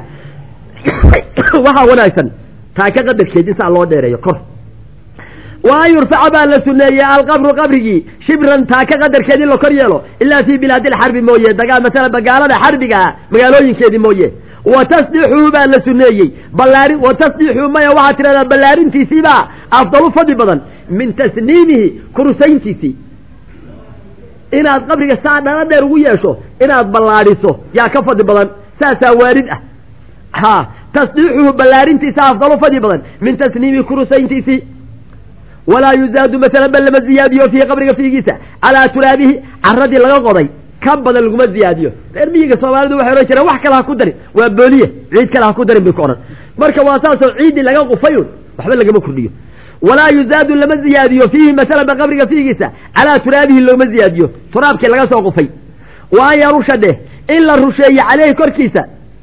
waxaa wanaagsan taa ka qadarkeed in saa loo dheereeyo kor wa an yurfaca baa la suneeyey alqabru qabrigii shibran taa ka qadarkeed in la kor yeelo ilaa fii bilaadi alxarbi mooye dagaa masalan bagaalada xarbiga ah magaalooyinkeedii mooye wa tasdixuu baa la suneeyey ballaari wa tasdixuu maya waxaad tidhahdaa ballaarintiisiibaa afdalu fadli badan min tasniimihi kurusayntiisii inaad qabriga saa dhalo dheer ugu yeesho inaad ballaadhiso yaa ka fadli badan saasaa waarid ah ha tasdiixuhu ballaarintiisa afdalu fadli badan min tasniimihi kurusayntiisii walaa yuzaadu masalan bal lama ziyaadiyo fiihi qabriga fiigiisa calaa turaabihi caradii laga qoday ka badan laguma ziyaadiyo reer miyiga soomaalidu waxay odhan jireen wax kale ha ku darin waa booliye ciid kale ha ku darin bay ku odhan marka waa saasoo ciiddii laga qufayun waxba lagama kordhiyo walaa yuzaadu lama ziyaadiyo fiihi masalan ba qabriga fiigiisa calaa turaabihi looma ziyaadiyo turaabkii laga soo qufay wa an yarusha dheh in la rusheeyo caleyhi korkiisa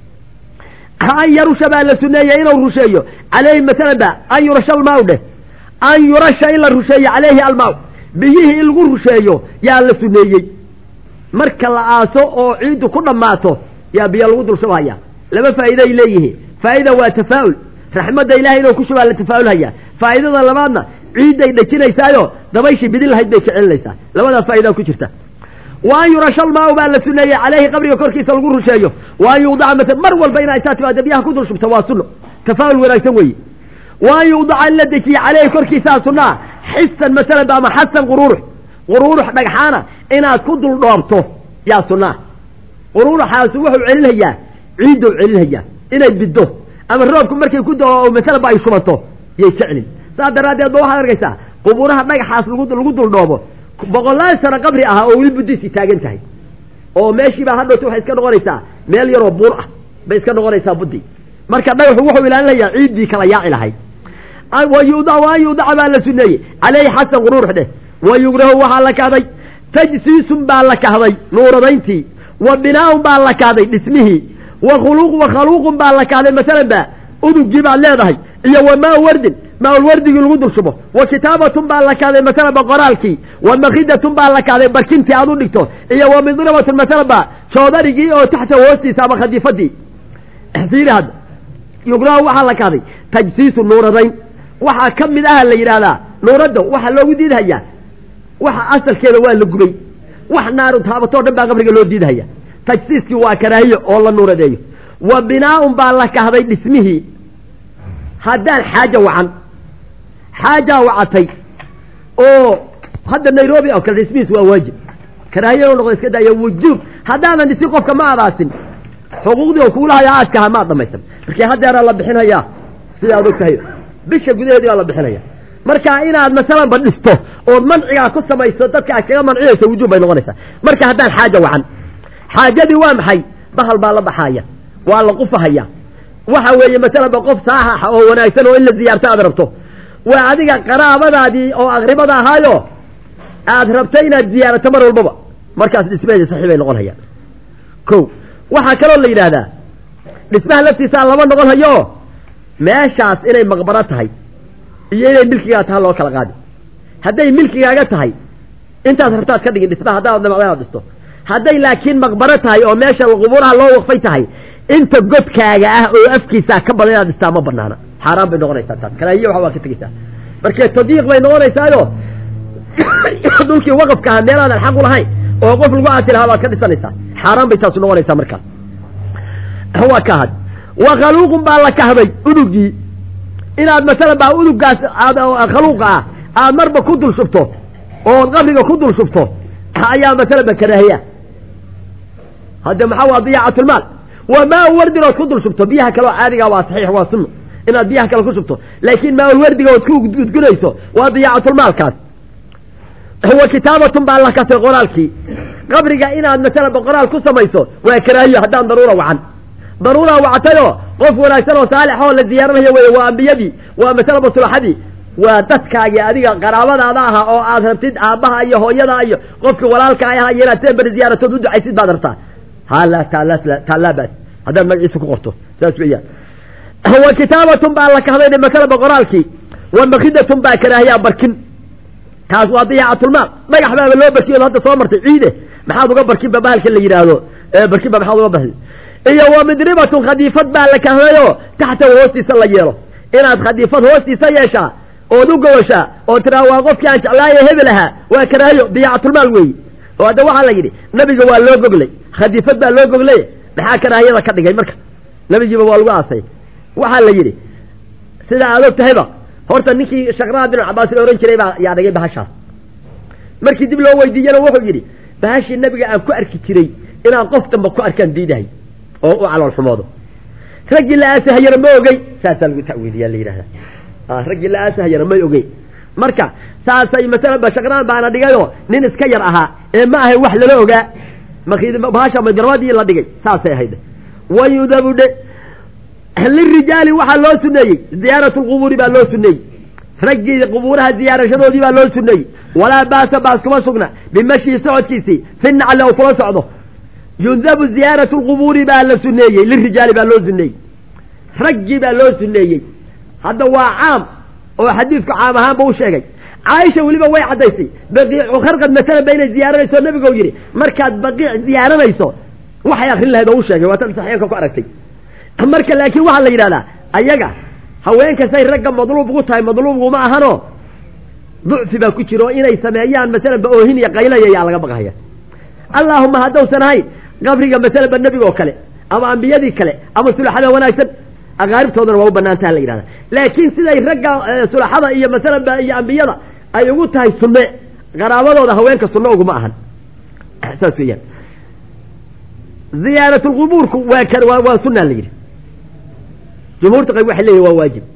an yarusha baa la suneeyey inuu rusheeyo caleyhi masalan ba an yurasha almaaw dheh an yurasha in la rusheeyo caleyhi almaaw biyihii in lagu rusheeyo yaa la suneeyey marka la aaso oo ciiddu ku dhammaato yaa biyo lagu dul shubhaya laba faa'iiday leeyihiin faa'ida waa tafaa'ul raxmadda ilahay inuu ku shubaa la tafaa'ulhaya faa'idada labaadna ciidday dhejinaysaayo dabayshii bidin lahayd bay kicinaysaa labadaa faa'idaa ku jirta wa an yurasha almaaw baa la suneeyey caleyhi qabriga korkiisa lagu rusheeyo wa an yuudaca masal mar walba inaa isaa timaado biyaha ku dul shubta waa sunno tafaa'ul wanaagsan weeye wa an yuudaca in la dejiye caleyhi korkiisaa sunnaa xisan masalan ba ama xasan quruurux quruurux dhagxaana inaad ku dul dhoobto yaa sunnaa quruuruxaasi wuxuu celinhayaa ciiddou celinhayaa inay biddo ama roobku markay ku dao masalaba ay shubato yay jeclin saas daraaddeed ba waxaad arkaysaa qubuuraha dhagaxaas lagu lagu dul dhoobo boqolaal sano qabri ahaa oo weli buddiisii taagan tahay oo meeshiibaa hadhowta waxay iska noqonaysaa meel yaroo buur ah bay iska noqonaysaa buddi marka dhagaxu wuxuu ilaalinayaa ciiddii kala yaaci lahayd wa yuudac wa an yuudaca baa la suneeyey caleyhi xasan quruurux dheh wa yugrahu waxaa la kahday tajsiisun baa la kahday nuuradayntii wa binaaun baa la kahday dhismihii wa khuluq wa khaluuqun baa la kahday masalan ba udugii baad leedahay iyo wa maa wardin maaulwardigii lagu dul shubo wa kitaabatun baa la kahday masalan ba qoraalkii wa makidatun baa la kahday barkintii aad u dhigto iyo wa midrabatun masalan ba joodarigii oo taxta hoostiisa ama khadiifadii fiiri hadda yugrahu waxaa la kahday tajsiisu nuuradayn waxaa ka mid aha la yidhaahdaa nuuradda waxaa loogu diidhayaa waxa asalkeeda waa la gubay wax naaru taabatoo dhan baa qabriga loo diidhaya tajsiiskii waa karaahiyo oo la nuuradeeyo wa binaaun baa la kahday dhismihii haddaan xaaja wacan xaajaa wacatay oo hadda nairobi oo kale dhismihiis waa waajib karaahiya u noqdo iska daaya wujuub haddaanan dhisin qofka ma adaasin xuquuqdii oo kuulahayo aaskaha maad dhamaysan markii haddeeraa la bixinayaa sida ad og tahay bisha gudaheedii baa la bixinaya marka inaad masalanba dhisto ood mancigaa ku samayso dadka aad kaga mancinayso wujuub bay noqonaysaa marka haddaan xaaja wacan xaajadii waa maxay bahal baa la baxaaya waa la qufahaya waxa weeye masalanba qof saaxaxa oo wanaagsan oo in la ziyaarto aad rabto waa adiga qaraabadaadii oo aqribada ahaayo aad rabto inaad ziyaarato mar walbaba markaas dhismaheedi saxiix bay noqon hayaan ko waxaa kaloo la yidhaahdaa dhismaha laftiisaa lama noqon hayo meeshaas inay maqbaro tahay iyo inay milkigaa taha loo kala qaadi hadday milkigaaga tahay intaas rabtaad ka dhigin dhismaha haddaad damacda inaad dhisto hadday laakiin maqbaro tahay oo meesha qubuuraha loo waqfay tahay inta godkaaga ah oo afkiisaa ka badan inaad dhistaa ma banaana xaaraan bay noqonaysaa taas karaahiye waxa waa ka tegeysaa marka tadiiq bay noqonaysaayo dhulkii waqafka aha meelaadan xaq u lahayn oo qof lagu aasi lahaa baad ka dhisanaysaa xaaraan bay taasu noqonaysaa markaas waa ka had wa khaluuqun baa la kahday udugii inaad masalan baa udugaas aad khaluuqa ah aad marba ku dul shubto ood qabriga ku dul shubto ayaa masalan ba karaahiya hadde maxaa waa diyaacatlmaal waa maa wardin ood ku dul shubto biyaha kale oo caadiga waa saxiix waa sunno inaad biyaha kale ku shubto laakiin maaulwardiga ood ku gudgunayso waa diyaacatulmaalkaas wa kitaabatun baa la kasay qoraalkii qabriga inaad masalaba qoraal ku samayso waa karaahiyo haddaan daruura wacan daruura wactayoo qof wanaagsan oo saalix oo la ziyaaranayo weye waa ambiyadii waa masalaba sulaxadii waa dadkaagii adiga qaraabadaada aha oo aad rabtid aabbaha iyo hooyada iyo qofka walaalka aha iyo inaad see beri ziyaaratood u ducaysid baad rabtaa hala taalaabas haddaad magaciisa ku qorto saas weeyaan wa kitaabatun baa la kahday masalaba qoraalkii wa makidatun baa karaahiyaa barkin kaas waa diyaacatulmaal dhagax baaba loo barkiyo hadda soo martay ciide maxaad uga barkinba bahalka la yidhaahdo barkinba maxaad uga baxi iyo wa midribatun khadiifad baa la kahdayoo taxta hoostiisa la yeelo inaad khadiifad hoostiisa yeeshaa ood u gowashaa oo tiraa waa qofkii aan jeclaaye hebel ahaa waa karaahiyo diyaacatulmaal weeyi oo hadda waxaa la yidhi nabiga waa loo goglay khadiifad baa loo goglay maxaa karaahiyada ka dhigay marka nabigiiba waa lagu aasay waxaa la yidhi sida aad og tahayba horta ninkii shaqraa bin cabaas la ohan jiray baa yaa dhigay bahashaas markii dib loo weydiiyana wuxuu yidhi bahashii nabiga aan ku arki jiray inaan qof damba ku arkaan diidahay oo u calool xumoodo raggii la aasahayana ma ogey saasaa lagu ta'wiiliyaa la yidhahdaa raggii la aasahayana may ogey marka saasay masalaba shaqraan baana dhigayoo nin iska yar ahaa ee ma ahay wax lala ogaa markii bahasha majarmadii la dhigay saasay ahayd wayudabu dhe lirijaali waxaa loo suneeyey ziyaaratu lqubuuri baa loo suneeyey raggii qubuuraha ziyaarashadoodii baa loo suneeyey walaa baasa baas kuma sugna bimashii socodkiisii fi nacli ou kula socdo yundabu ziyaaratu lqubuuri baa la suneeyey lirijaali baa loo suneeyey raggii baa loo suneeyey hadda waa caam oo xadiidku caam ahaanba u sheegay caaisha weliba way caddaysay baqiicu kharqad masalan ba inay ziyaaranayso nabigo yidhi markaad baqiic ziyaaranayso waxay akrin lahayd oo u sheegay waa tan saxiixka ku aragtay marka laakiin waxaa la yidhahdaa ayaga haweenkasay ragga madluub ugu tahay madluubguma ahanoo ducfi baa ku jira oo inay sameeyaan masalan ba oohin iyo qaylaya yaa laga baqhaya allaahuma haddausan ahayn qabriga masalan ba nebiga oo kale ama ambiyadii kale ama sulaxada wanaagsan aqaaribtoodana waa u banaantaha la yidhahda laakiin siday ragga sulaxada iyo masalan ba iyo ambiyada ay ugu tahay sunne qaraabadooda haweenka sunno uguma ahan saas weeyaan ziyaaratulqubuurku waa kan waa waa sunna la yidhi jumhuurta qayb waxay leeyihin waa waajib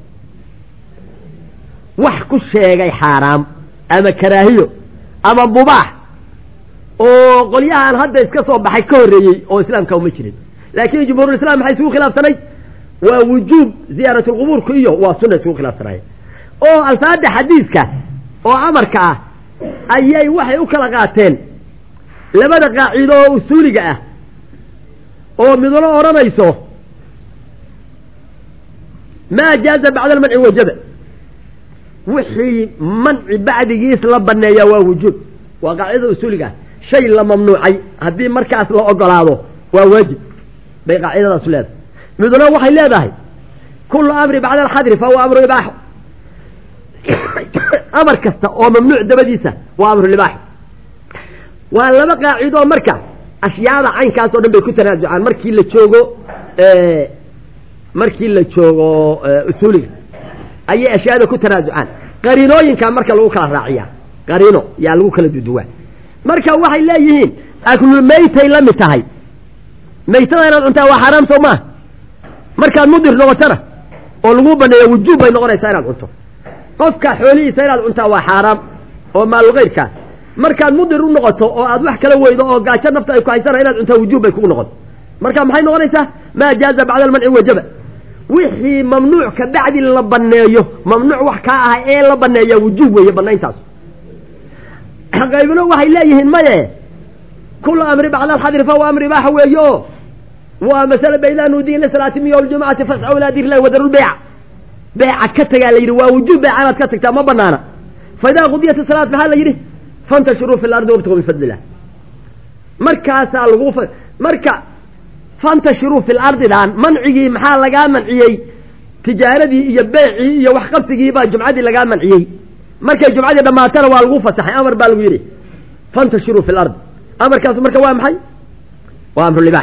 wax ku sheegay xaaraam ama karaahiyo ama mubaax oo qolyahan hadda iska soo baxay ka horreeyey oo islaamka uma jirin laakiin jumhuurulislam maxay isugu khilaafsanay waa wujuub ziyaaratulqubuurku iyo waa sunna isugu khilaafsanaya oo alfaada xadiidka oo amarka ah ayay waxay u kala qaateen labada qaacido oo usuuliga ah oo midna odhanayso maa jaaza bacda almanci wajaba wixii manci bacdigiis la baneeyaa waa wujuub waa qaacidada usuuliga ah shay la mamnuucay haddii markaas la ogolaado waa waajib bay qaacidadaasu leedahay midna waxay leedahay kullu amri bacda alxadri fahuwa amru ibaaxo amar kasta oo mamnuuc dabadiisa waa amru libaaxo waa laba qaacidoo marka ashyaada caynkaas oo dhan bay ku tanaasucaan markii la joogo markii la joogo usuuliga ayay ashyaada ku tanaasucaan qariinooyinkaa marka lagu kala raaciyaa qariino yaa lagu kala duduwaa marka waxay leeyihiin aklul maytay la mid tahay maytada inaad cuntaa waa xaaraam soo maaha markaad mudir noqotana oo lagu baneeya wujuub bay noqonaysaa inaad cunto qofka xoolihiisa inaad cuntaa waa xaaraam oo maalulkeyrkaa markaad mudir u noqoto oo aad wax kala weydo oo gaajo nafta ay ku haysana inaad cuntaa wujuub bay kugu noqon marka maxay noqonaysaa maa jaaza bacda almanci wajaba wixii mamnuuc ka bacdi la baneeyo mamnuuc wax kaa aha ee la baneeya wujuub weeye banayntaas qaybno waxay leeyihiin maye kula amri bacda alxadri fahuwa amri ibaaxa weeye o waa masale baydaa nuudiyin lisalaati min yowm ljumacati fascaw ilaa dirlahi wadaru lbeyca beeca ka tagaa la yidhi waa wujuub beeca inaad ka tagtaa ma banaana fa idaa qudiyat isalaat maxaa la yidhi fantashiruu fi lardi wabtaguu min fadli illah markaasaa lagu marka fantashiruu fi lardidan mancigii maxaa lagaa manciyey tijaaradii iyo beecii iyo waxqabsigii baa jumcadii lagaa manciyey markay jumcadii dhammaatana waa lagu fasaxay amar baa lagu yidhi fantashiruu fi lardi amarkaas marka waa maxay waa amrulibaax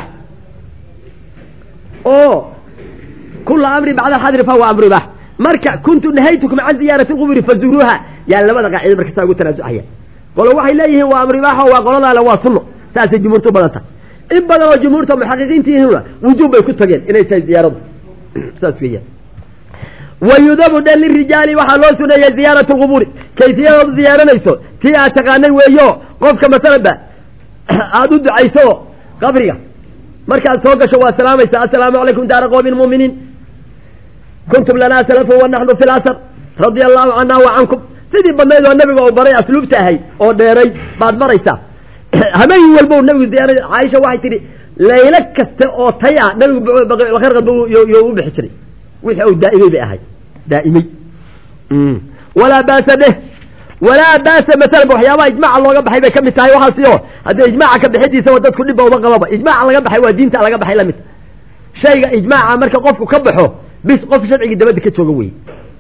oo kula amri bacda alxadri fahuwa amru ibaax marka kuntu nahaytukum can ziyaarati lquburi fazuruuha yaa labada qaacido marka saa ugu tanaasucaya qolo waxay leeyihiin waa amru ibaaxa waa qoladaale waa sunno saasay jumhuurtu badan tahay in badan oo jumhuurta muxaqiqiintiihina wujuub bay ku tageen inay tahay ziyaaradu saas weeyaan wayudabu dhe lirijaali waxaa loo suneeyey ziyaarat lqubuuri kayfiyadoodu ziyaaranayso tii aad taqaanay weeyo qofka masalanba aada u ducayso qabriga markaad soo gasho waa salaamaysa assalaamu calaykum daara qoomin mu'miniin kuntum lanaa salafun wa naxnu fi lasar radia allahu cana wa cankum sidii badnayd oo nabiga uu baray asluubta ahay oo dheeray baad maraysaa habeen walbo nabigu ziyaara caaisha waxay tidhi laylo kasta oo tay ah nabigu kharqad yo u bixi jiray wixii uu daa'imay bay ahay daa'imay walaa baasa dheh walaa baasa masalan waxyaabaha ijmaaca looga baxay bay ka mid tahay waxaasi oo haddii ijmaaca ka bixidiisaba dadku dhibba uma qababa ijmaaca laga baxay waa diinta laga baxay lamid shayga ijmaaca marka qofku ka baxo bis qof sharcigii dabadda ka jooga wey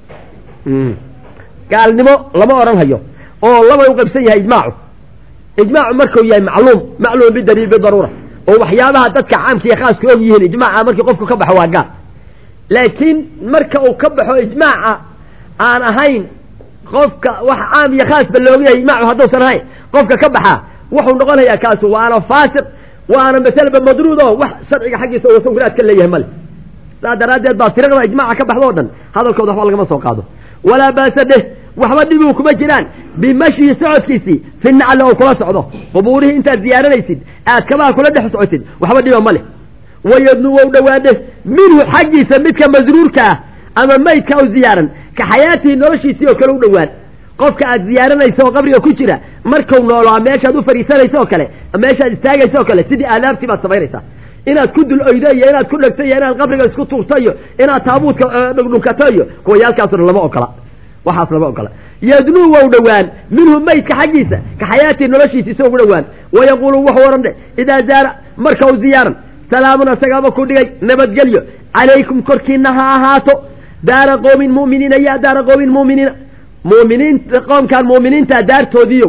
gaalnimo lama odhan hayo oo laba u qaybsan yahay ijmaacu ijmaacu markuu yahay macluum macluum bidaliil bidaruura oo waxyaabaha dadka caamka iyo khaaska og yihiin ijmaaca markii qofku ka baxo waa gaal laakiin marka uu ka baxo ijmaaca aan ahayn qofka wax caam iyo khaasba looga yahay ijmaacu hadduusan ahayn qofka ka baxaa wuxuu noqonayaa kaasu waana faasiq waana masalaba madruud oo wax sharciga xaggiisa uusan guraad ka leeyahay male saas daraaddeed baa firaqda ijmaaca ka baxdo o dhan hadalkooda waxba lagama soo qaado walaa baasa dheh waxba dhibuu kuma jiraan bimashyi socodkiisii fi nacli oo kula socdo qubuurihii intaad ziyaaranaysid aad kabaha kula dhex socotid waxba dhiba ma leh wayadnu wow dhowaadhe minhu xaggiisa midka masruurka ah ama maydka u ziyaaran ka xayaatihi noloshiisii oo kale u dhowaan qofka aad ziyaaranayso oo qabriga ku jira markau noolaa meeshaad u fadhiisanayso oo kale meeshaad istaagayso oo kale sidii aadaabtii baad samaynaysaa inaad ku dul oydo iyo inaad ku dhegto iyo inaad qabriga isku tuurto iyo inaad taabuudka dhugdhunkato iyo kuwayaalkaasna lama ogola waxaas lama ogola yadnuu wow dhowaan minhu maydka xaggiisa ka xayaatii noloshiisa isagoo u dhowaan wayaquulu wuxuu odhan dhe idaa zaara marka u ziyaaran salaamun asagaaba ku dhigay nabadgelyo calaykum korkiina ha ahaato daara qoomin mu'miniina ya daara qoomin mu'miniina mu'miniinta qoomkaan mu'miniinta daartoodiiyo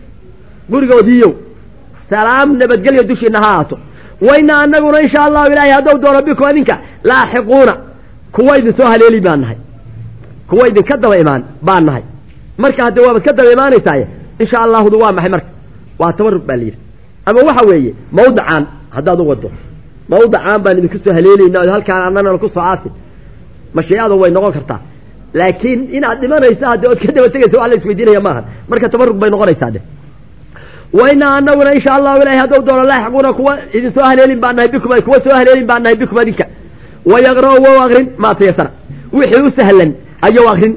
gurigoodiiyo salaam nabadgelyo dushiina ha ahaato wayna anaguna insha allahu ilaahay haddou doono bikum adinka laaxiquuna kuwa idin soo haleeli baan nahay kuwa idinka daba imaan baan nahay marka haddee waabaad ka daba imaanaysaaye insha allahudu waa maxay marka waa tabarug baa la yidhi ama waxa weeye mawdacaan haddaad u wado mawdacaan baan idinku soo haleelaynaa o halkaan annana ku soo aasin mashiicada way noqon kartaa laakiin inaad dhimanaysa haddii ood ka daba tegaysa wax la isweydiinaya maahan marka tabarug bay noqonaysaa de wayna anaguna insha allahu ilahay haddou doono laaxiquuna kuwa idin soo haleelin baan nahay bikum kuwa soo haleelin baan nahay bikum adinka wayaqra'u wow akrin maa tayasara wixii u sahlan ayuu akrin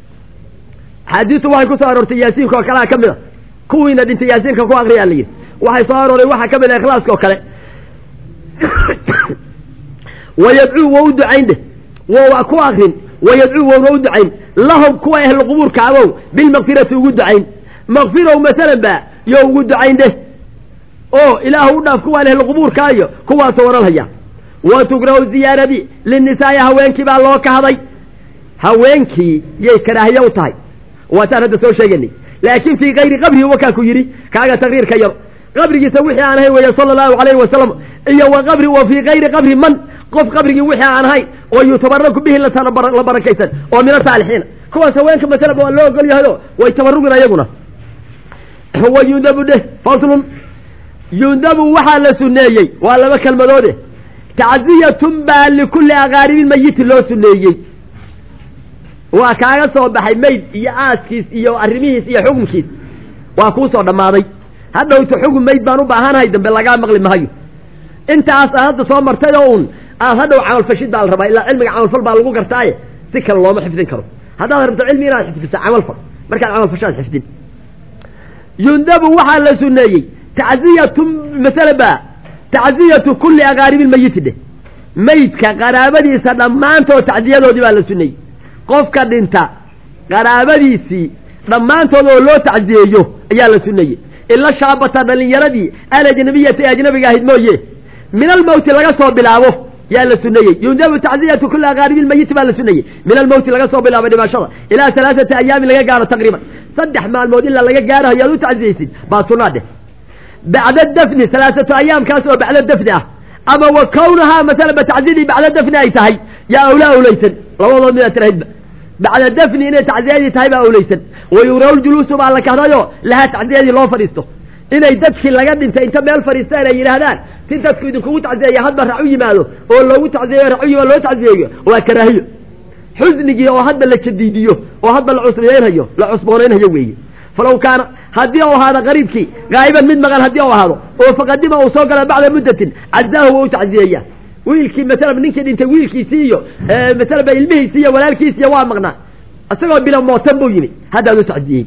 axaadiistu waxay ku soo aroortay yaasiinka oo kalea ka mid a kuwiina dhintay yaasiinka ku akriyaa la yidhi waxay soo arooray waxaa ka mid a ikhlaaska oo kale wayadcuu wa u ducayn dheh wo ku akrin wayadcuu wowna u ducayn lahum kuwa ahluqubuurka abow bilmakfirati ugu ducayn makfirow masalan ba yo ugu ducayn dheh oo ilaahu u dhaaf kuwaan ahluqubuurkaayo kuwaasoo odhanhaya wa tukrahu ziyaaradii linisaa'i haweenkii baa loo kahday haweenkii yay karaahiye u tahay waataan hadda soo sheeganay laakiin fii kayri qabrihi wakaa ku yidhi kaaga taqriirka yar qabrigiisa wixii aan ahayn weeye sala allahu calayhi wasalam iyo wa qabri wa fii kayri qabri man qof qabrigii wixii aan ahayn oo yutabaraku bihi la barakaysan oo min asaalixiina kuwaas haweenka masalaba waa loo ogol yahayo way tabarugin ayaguna wa yundabu dheh faslun yundabu waxaa la suneeyey waa laba kelmadoode tacziyatun baa likulli aqaaribi mayiti loo suneeyey waa kaaga soo baxay mayd iyo aaskiis iyo arrimihiis iyo xukunkiis waa kuu soo dhammaaday hadhowta xukun mayd baan u baahanahay dambe lagaa maqli mahayo intaas aan hadda soo martay oo un aad hadhow camalfashid baa la rabaa ilaa cilmiga camalfal baa lagu gartaaye si kale looma xifdin karo haddaad rabto cilmi inaad xifdisa camalfal markaad camalfashaad xifdin yundabu waxaa la suneeyey tacziyatu masala ba tacziyatu kulli aqaaribi lmayiti dheh maydka qaraabadiisa dhammaantood tacziyadoodii baa la suneeyey qofka dhinta qaraabadiisii dhammaantood oo loo tacziyeeyo ayaa la suneeyey ila shaabata dhalinyaradii alajnabiyata ee ajnabiga ahayd mooye min almowti laga soo bilaabo yaa la suneeyey yundabu tacziyatu kulli aqaaribi lmayiti baa la suneeyey min almowti laga soo bilaabo dhimashada ilaa alaaثati ayaamin laga gaaro taqriiban saddex maalmood ilaa laga gaarayo yaad u tacziyeysid baa sunaa dheh bacda dafni alaaatu ayaamkaas oo bacda dafni ah ama wa kawnahaa masalaba tacziyadii bacda dafni ay tahay yaa awla awlaysan labadood midaad tirahaydba bacda dafni inay tacziyadii tahay baa awlaysan wayuraw ljuluusu baa la kahdayo lahaa tacziyadii loo fadhiisto inay dadkii laga dhintay inta meel fadhiistaan ay yidhaahdaan si dadku idinkugu tacsiyeeya hadba rac u yimaado oo loogu tacsiyeeyo rac u yimaado loo tacsiyeeyo waa karaahiyo xusnigii oo hadba la jadiidiyo oo hadba la cusbaynhayo la cusboonaynhayo weeye falaw kaana haddii u ahaado qariibkii gaa'iban mid maqan haddii u ahaado oo faqadima uu soo gala bacda muddatin cazaahu waa u tacsiyeeya wiilkii masalaba ninkii dhintay wiilkiisii iyo masalaba ilmihiisi iyo walaalkiisiiyo waa maqnaa isagoo bila mootan buu yimi haddaad u tacsiyey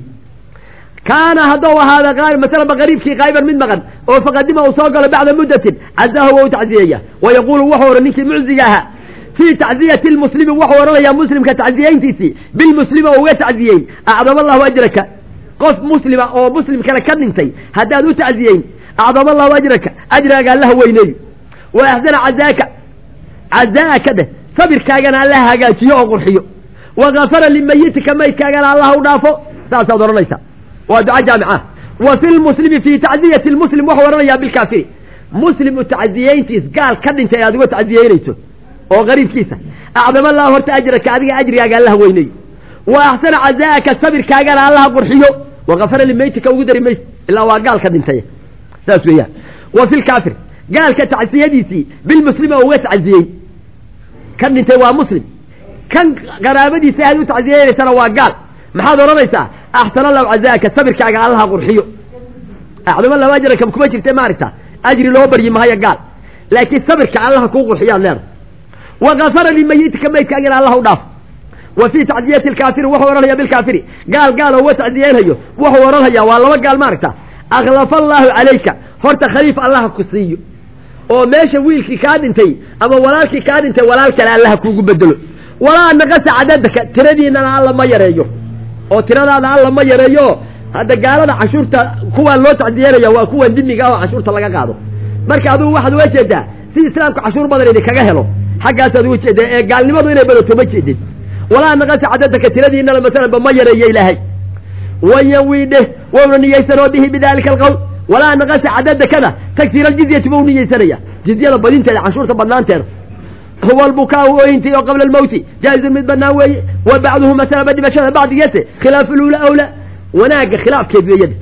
kaana hadduu ahaada masalaba qariibkii qaa'iban mid maqan oo faqadima uu soo galo bacda muddatin cazaahu waa u tacsiyeeya wa yaquulu wuxuu odhan ninkii mucziga ahaa fii tacziyati lmuslimi wuxuu odhanayaa muslimka tacsiyeyntiisii bilmuslimi oo uga tacsiyeyn acdama allahu ajraka qof muslima oo muslim kale ka dhintay haddaad u tacsiyeyn acdama allahu ajraka ajraaga allaha weyneeyo wa axsana cazaaka cazaaka dheh sabirkaagana allaha hagaajiyo oo qurxiyo wa gafara limayitika maydkaagana allaha u dhaafo saasaad odhanaysaa waa duca jaamica wa fi lmuslimi fii tacziyati lmuslim wuxuu odhanayaa bilkaafiri muslim u tacsiyeyntiis gaal ka dhintay aad uga tacsiyeynayso oo qariibkiisa acdama allahu horta ajraka adiga ajrigaaga allaha weyneeyo wa axsana cazaaka sabirkaagana allaha qurxiyo wa gafara limaytika ugu dari mayse ilaa waa gaal ka dhintay saas weeyaan wa fi lkaafir gaalka tacsiyadiisii bilmuslimi oo uga tacsiyey kan dhintay waa muslim kan qaraabadiisa aad u tacsiyeynaysana waa gaal maxaad odhanaysaa axsana allahu cazaaka sabirkaaga allaha qurxiyo acdama allahu ajraka kuma jirta maaragta ajri loo baryi mahayo gaal laakiin sabirka allaha kuu qurxiyaad leedahay wa gafara limayitika maydkaagana allah u dhaaf wa fii tacsiyati lkaafiri wuxuu odhanaya bilkaafiri gaal gaal oo uga tacsiyeynhayo wuxuu odhanhayaa waa laba gaal maaragta akhlafa allaahu calayka horta khaliif allaha ku siiyo oo meesha wiilkii kaa dhintay ama walaalkii kaa dhintay walaal kale allaha kuugu bedelo walaa naqasa cadadaka tiradiinana alla ma yareeyo oo tiradaada alla ma yareeyo hadda gaalada cashuurta kuwaan loo tacsiyeynaya waa kuwan dimiga oo cashuurta laga qaado marka adugu waxaad uga jeedaa si islaamku cashuur badan idinkaga helo xaggaasaad uga jeedaa ee gaalnimadu inay badato ma jeedin walaa naqasa cadadaka tiradiinana masalanba ma yareeyo ilaahay wayanwiidhe wowna niyeysanoo bihi bidalika alqowl walaa naqasa cadadakada tagsiir aljizyati bau niyeysanaya jizyada badinteeda canshuurta badnaanteeda huwa albukaau ooyintii oo qabla almowti jaa-izun mid banaan weeye wa bacduhu masalaba dhimashada bacdigeese khilaafu lula awla wanaagga khilaafkeed weeyada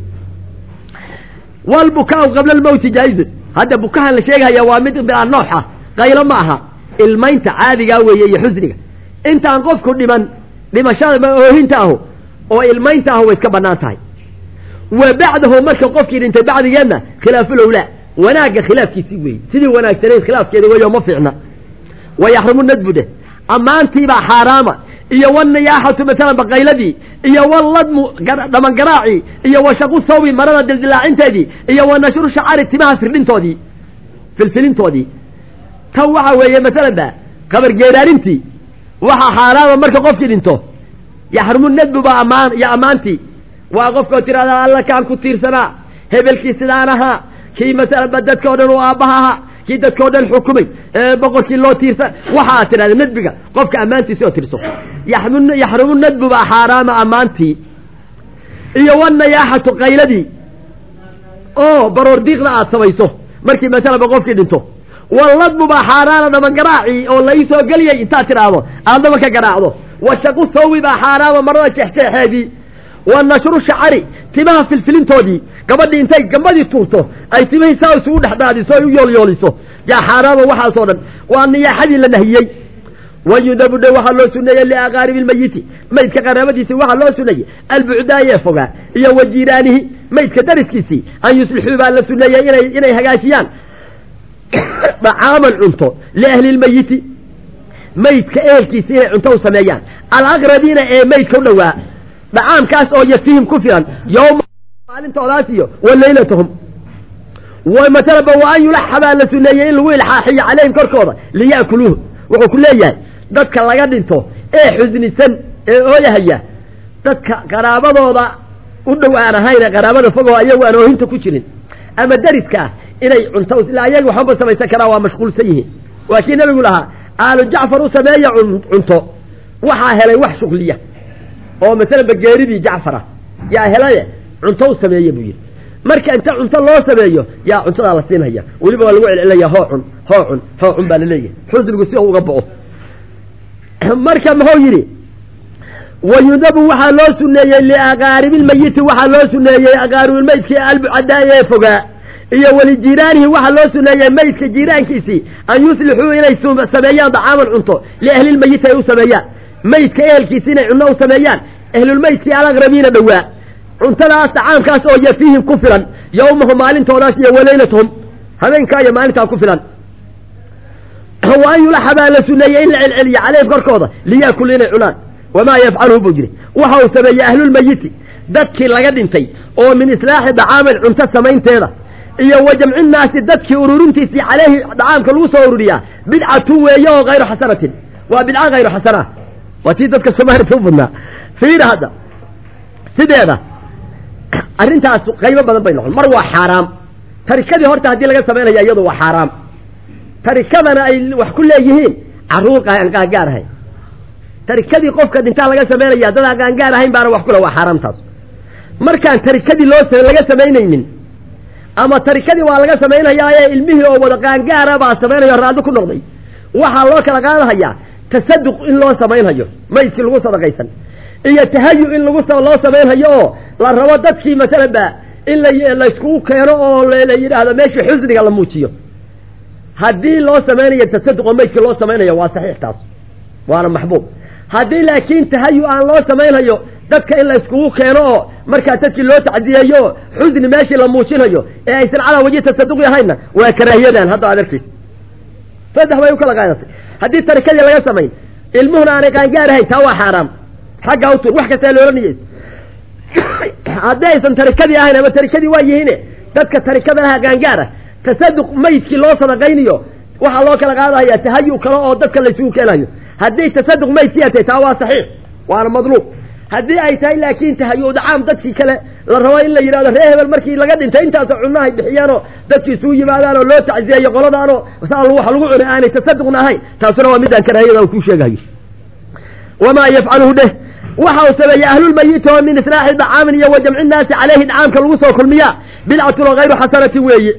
walbukaau qabla almowti jaa-izun hadda bukahan la sheegahaya waa mid bilaa nooxa qaylo ma aha ilmaynta caadigaa weeye iyo xusniga intaan qofku dhiman dhimashada oohinta ahu oo ilmaynta ahu way iska banaan tahay wa bacdahu marka qofkii dhintay bacdigeedna khilaafulowlaa wanaagga khilaafkiisii weeye sidii wanaagsanayd khilaafkeeda weeyo ma fiicna wa yaxrumu nadbude ammaantiibaa xaaraama iyo waniyaaxatu masalan baqayladii iyo waladmu dhamangaraacii iyo wa shaqu sawbi marada dildilaacinteedii iyo wa nashru shacari timaha firdhintoodii filfilintoodii tan waxa weeye masalan ba qabargeeraarintii waxaa xaaraama marka qofkii dhinto yaxrumu nadbu baa ammaan iyo ammaantii waa qofkao tirahdaa alla kaan ku tiirsanaa hebelkii sidaan ahaa kii masalanba dadka o dhan uu aabbaha ahaa kii dadka o dhan xukumay boqorkii loo tiirsan waxa aad tidhahda nadbiga qofka ammaantiisi oo tirso yaxrumu nadbu baa xaaraama ammaantii iyo wanayaaxatu qayladii oo baroor diiqda aad samayso markii masalanba qofkii dhinto waladbu baa xaaraana dhamangaraacii oo lai soo geliyay intaad tidhaahdo aadnaba ka garaacdo wa shaqu sawi baa xaaraama marada jeexjeexeedii wa nashru shacari timaha filfilintoodii gabadhii intay gambadii tuurto ay timihii saa isugu dhexdhaadiso ay u yoolyooliso yaa xaaraama waxaasoo dhan waa niyaaxadii la nahiyey wayudabu dhe waxaa loo suneeyey liaqaaribi lmayiti maydka qaraabadiisii waxaa loo suneeyey albucdaayee fogaa iyo wa jiiraanihi maydka dariskiisii an yuslixuu baa la suneeyey inay inay hagaajiyaan dacaaman cunto liahli lmayiti maydka ehelkiisi inay cunto u sameeyaan alaqrabiina ee maydka u dhowaa dhacaamkaas oo yafihim ku filan yowma maalintoodaas iyo wa laylatahum masalaba wa an yulaxa baa la suneeyey in lagu ilxaaxiyo calayhim korkooda liya'kuluuhu wuxuu ku leeyahay dadka laga dhinto ee xusnisan ee ooyahaya dadka qaraabadooda u dhow aan ahayn qaraabada fogoo ayagu aan oohinta ku jirin ama dariska ah inay cunto ilaa ayaga waxbaba samaysan karaa waa mashquulsan yihiin waa kii nabigu lahaa aalu jacfar u sameeya cunto waxaa helay wax shuqliya oo masalanba geeridii jacfar ah yaa helaye cunto u sameeye buu yidhi marka inta cunto loo sameeyo yaa cuntadaa la siinhaya weliba waa lagu celcelaya hoo cun hoo cun hoo cun baa laleeyahay xusnigu si uga bao marka muxuu yidhi wayudabu waxaa loo suneeyey liaqaaribilmayiti waxaa loo suneeyey aqaaribilmaydkii albucadaa ee fogaa iyo welijiiraanihi waxaa loo suneeyey meydka jiiraankiisii an yuslixuu inay sameeyaan dacaaman cunto liahlilmeyiti ay u sameeyaan meydka ehelkiisi inay cunno u sameeyaan ahlulmeydkii alaqrabiina dhowaa cuntadaas dacaamkaas oo yafiihim ku filan yowmahu maalintoodaas iyo walaylatuhum habeenkaa iyo maalintaa ku filan wa an yulaxa baa la suneeyey in la celceliyo caleyhim korkooda liyaakulu inay cunaan wamaa yafcaluhu buu jiri waxa uu sameeyey ahlulmeyiti dadkii laga dhintay oo min islaaxi dacaamin cunto samaynteeda iyo wa jamcinnaasi dadkii ururintiisii caleyhi dacaamka lagu soo ururiyaa bidcatun weeye oo hayru xasanatin waa bidca hayru xasana waa tii dadka soomaalita u badnaa fiida hadda sideeda arrintaas qaybo badan bay noqon mar waa xaaraam tarikadii horta haddii laga samaynaya iyadu waa xaaraam tarikadana ay wax ku leeyihiin carruur aan qaangaar ahayn tarikadii qofka dhintaa laga samaynaya dad aan qaangaar ahayn baana wax kule waa xaaraamtaas markaan tarikadii loo laga samaynaynin ama tarikadii waa laga samaynayaaye ilmihii oo wada qaangaara baa samaynayo raalli ku noqday waxaa loo kala qaadahayaa tasaduq in loo samaynhayo maydkii lagu sadaqaysan iyo tahayu in lagu loo samaynhayo oo la rabo dadkii masalan ba in layskugu keeno oo la yidhaahdo meeshii xusniga la muujiyo haddii loo samaynayo tasaduq oo maydkii loo samaynayo waa saxiix taas waana maxbuub haddii laakiin tahayu aan loo samaynhayo dadka in la iskugu keeno oo markaa dadkii loo tacdiyeeyo oo xusni meeshii la muujinayo ee aysan calaa wajhi tasaduqi ahaynna waa karaahiyadan hadda aad arkiis saddex bay u kala qaadatay haddii tarikadii laga samayn ilmuhuna aanay qaangaar ahayn taa waa xaaraam xaggaa u tur wax kastaa loola niyeys haddii aysan tarikadii ahayn ama tarikadii waa yihiine dadka tarikada laha qaangaara tasaduq maydkii loo sadaqaynayo waxaa loo kala qaadahaya tahayu kale oo dadka laysugu keenayo haddii tasaduq maydkii atay taa waa saxiix waana madluub haddii ay tahay laakiin tahayu dacaam dadkii kale la rabo in la yidhahdo ree hebel markii laga dhintay intaasoo cunahay bixiyaanoo dadkii isugu yimaadaan oo loo tacziyeeyo qoladaanoo saa wax lagu cunay aanay tasaduqna ahayn taasuna waa midaan karaahiyada uu kuu sheegayo wamaa yafcaluhu dheh waxa uu sameeyey ahlulmayiti oo min islaaxi dacaamin iyo wa jamci nnaasi caleyhi dacaamka lagu soo kulmiyaa bidcatun oo hayru xasanatin weeye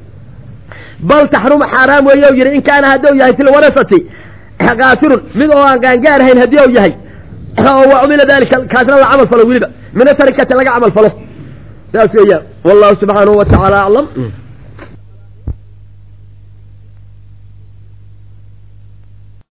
bal taxrumu xaaraam weeye u yidhi in kaana hadduu yahay filwarasati kaasirun mid oo aan qaangaar ahayn haddii uu yahay oo wa cumila dalika kaasna la camal falo weliba min atarikati laga camal falo saas weeyaan wallahu subxaanahu wa tacaala aclam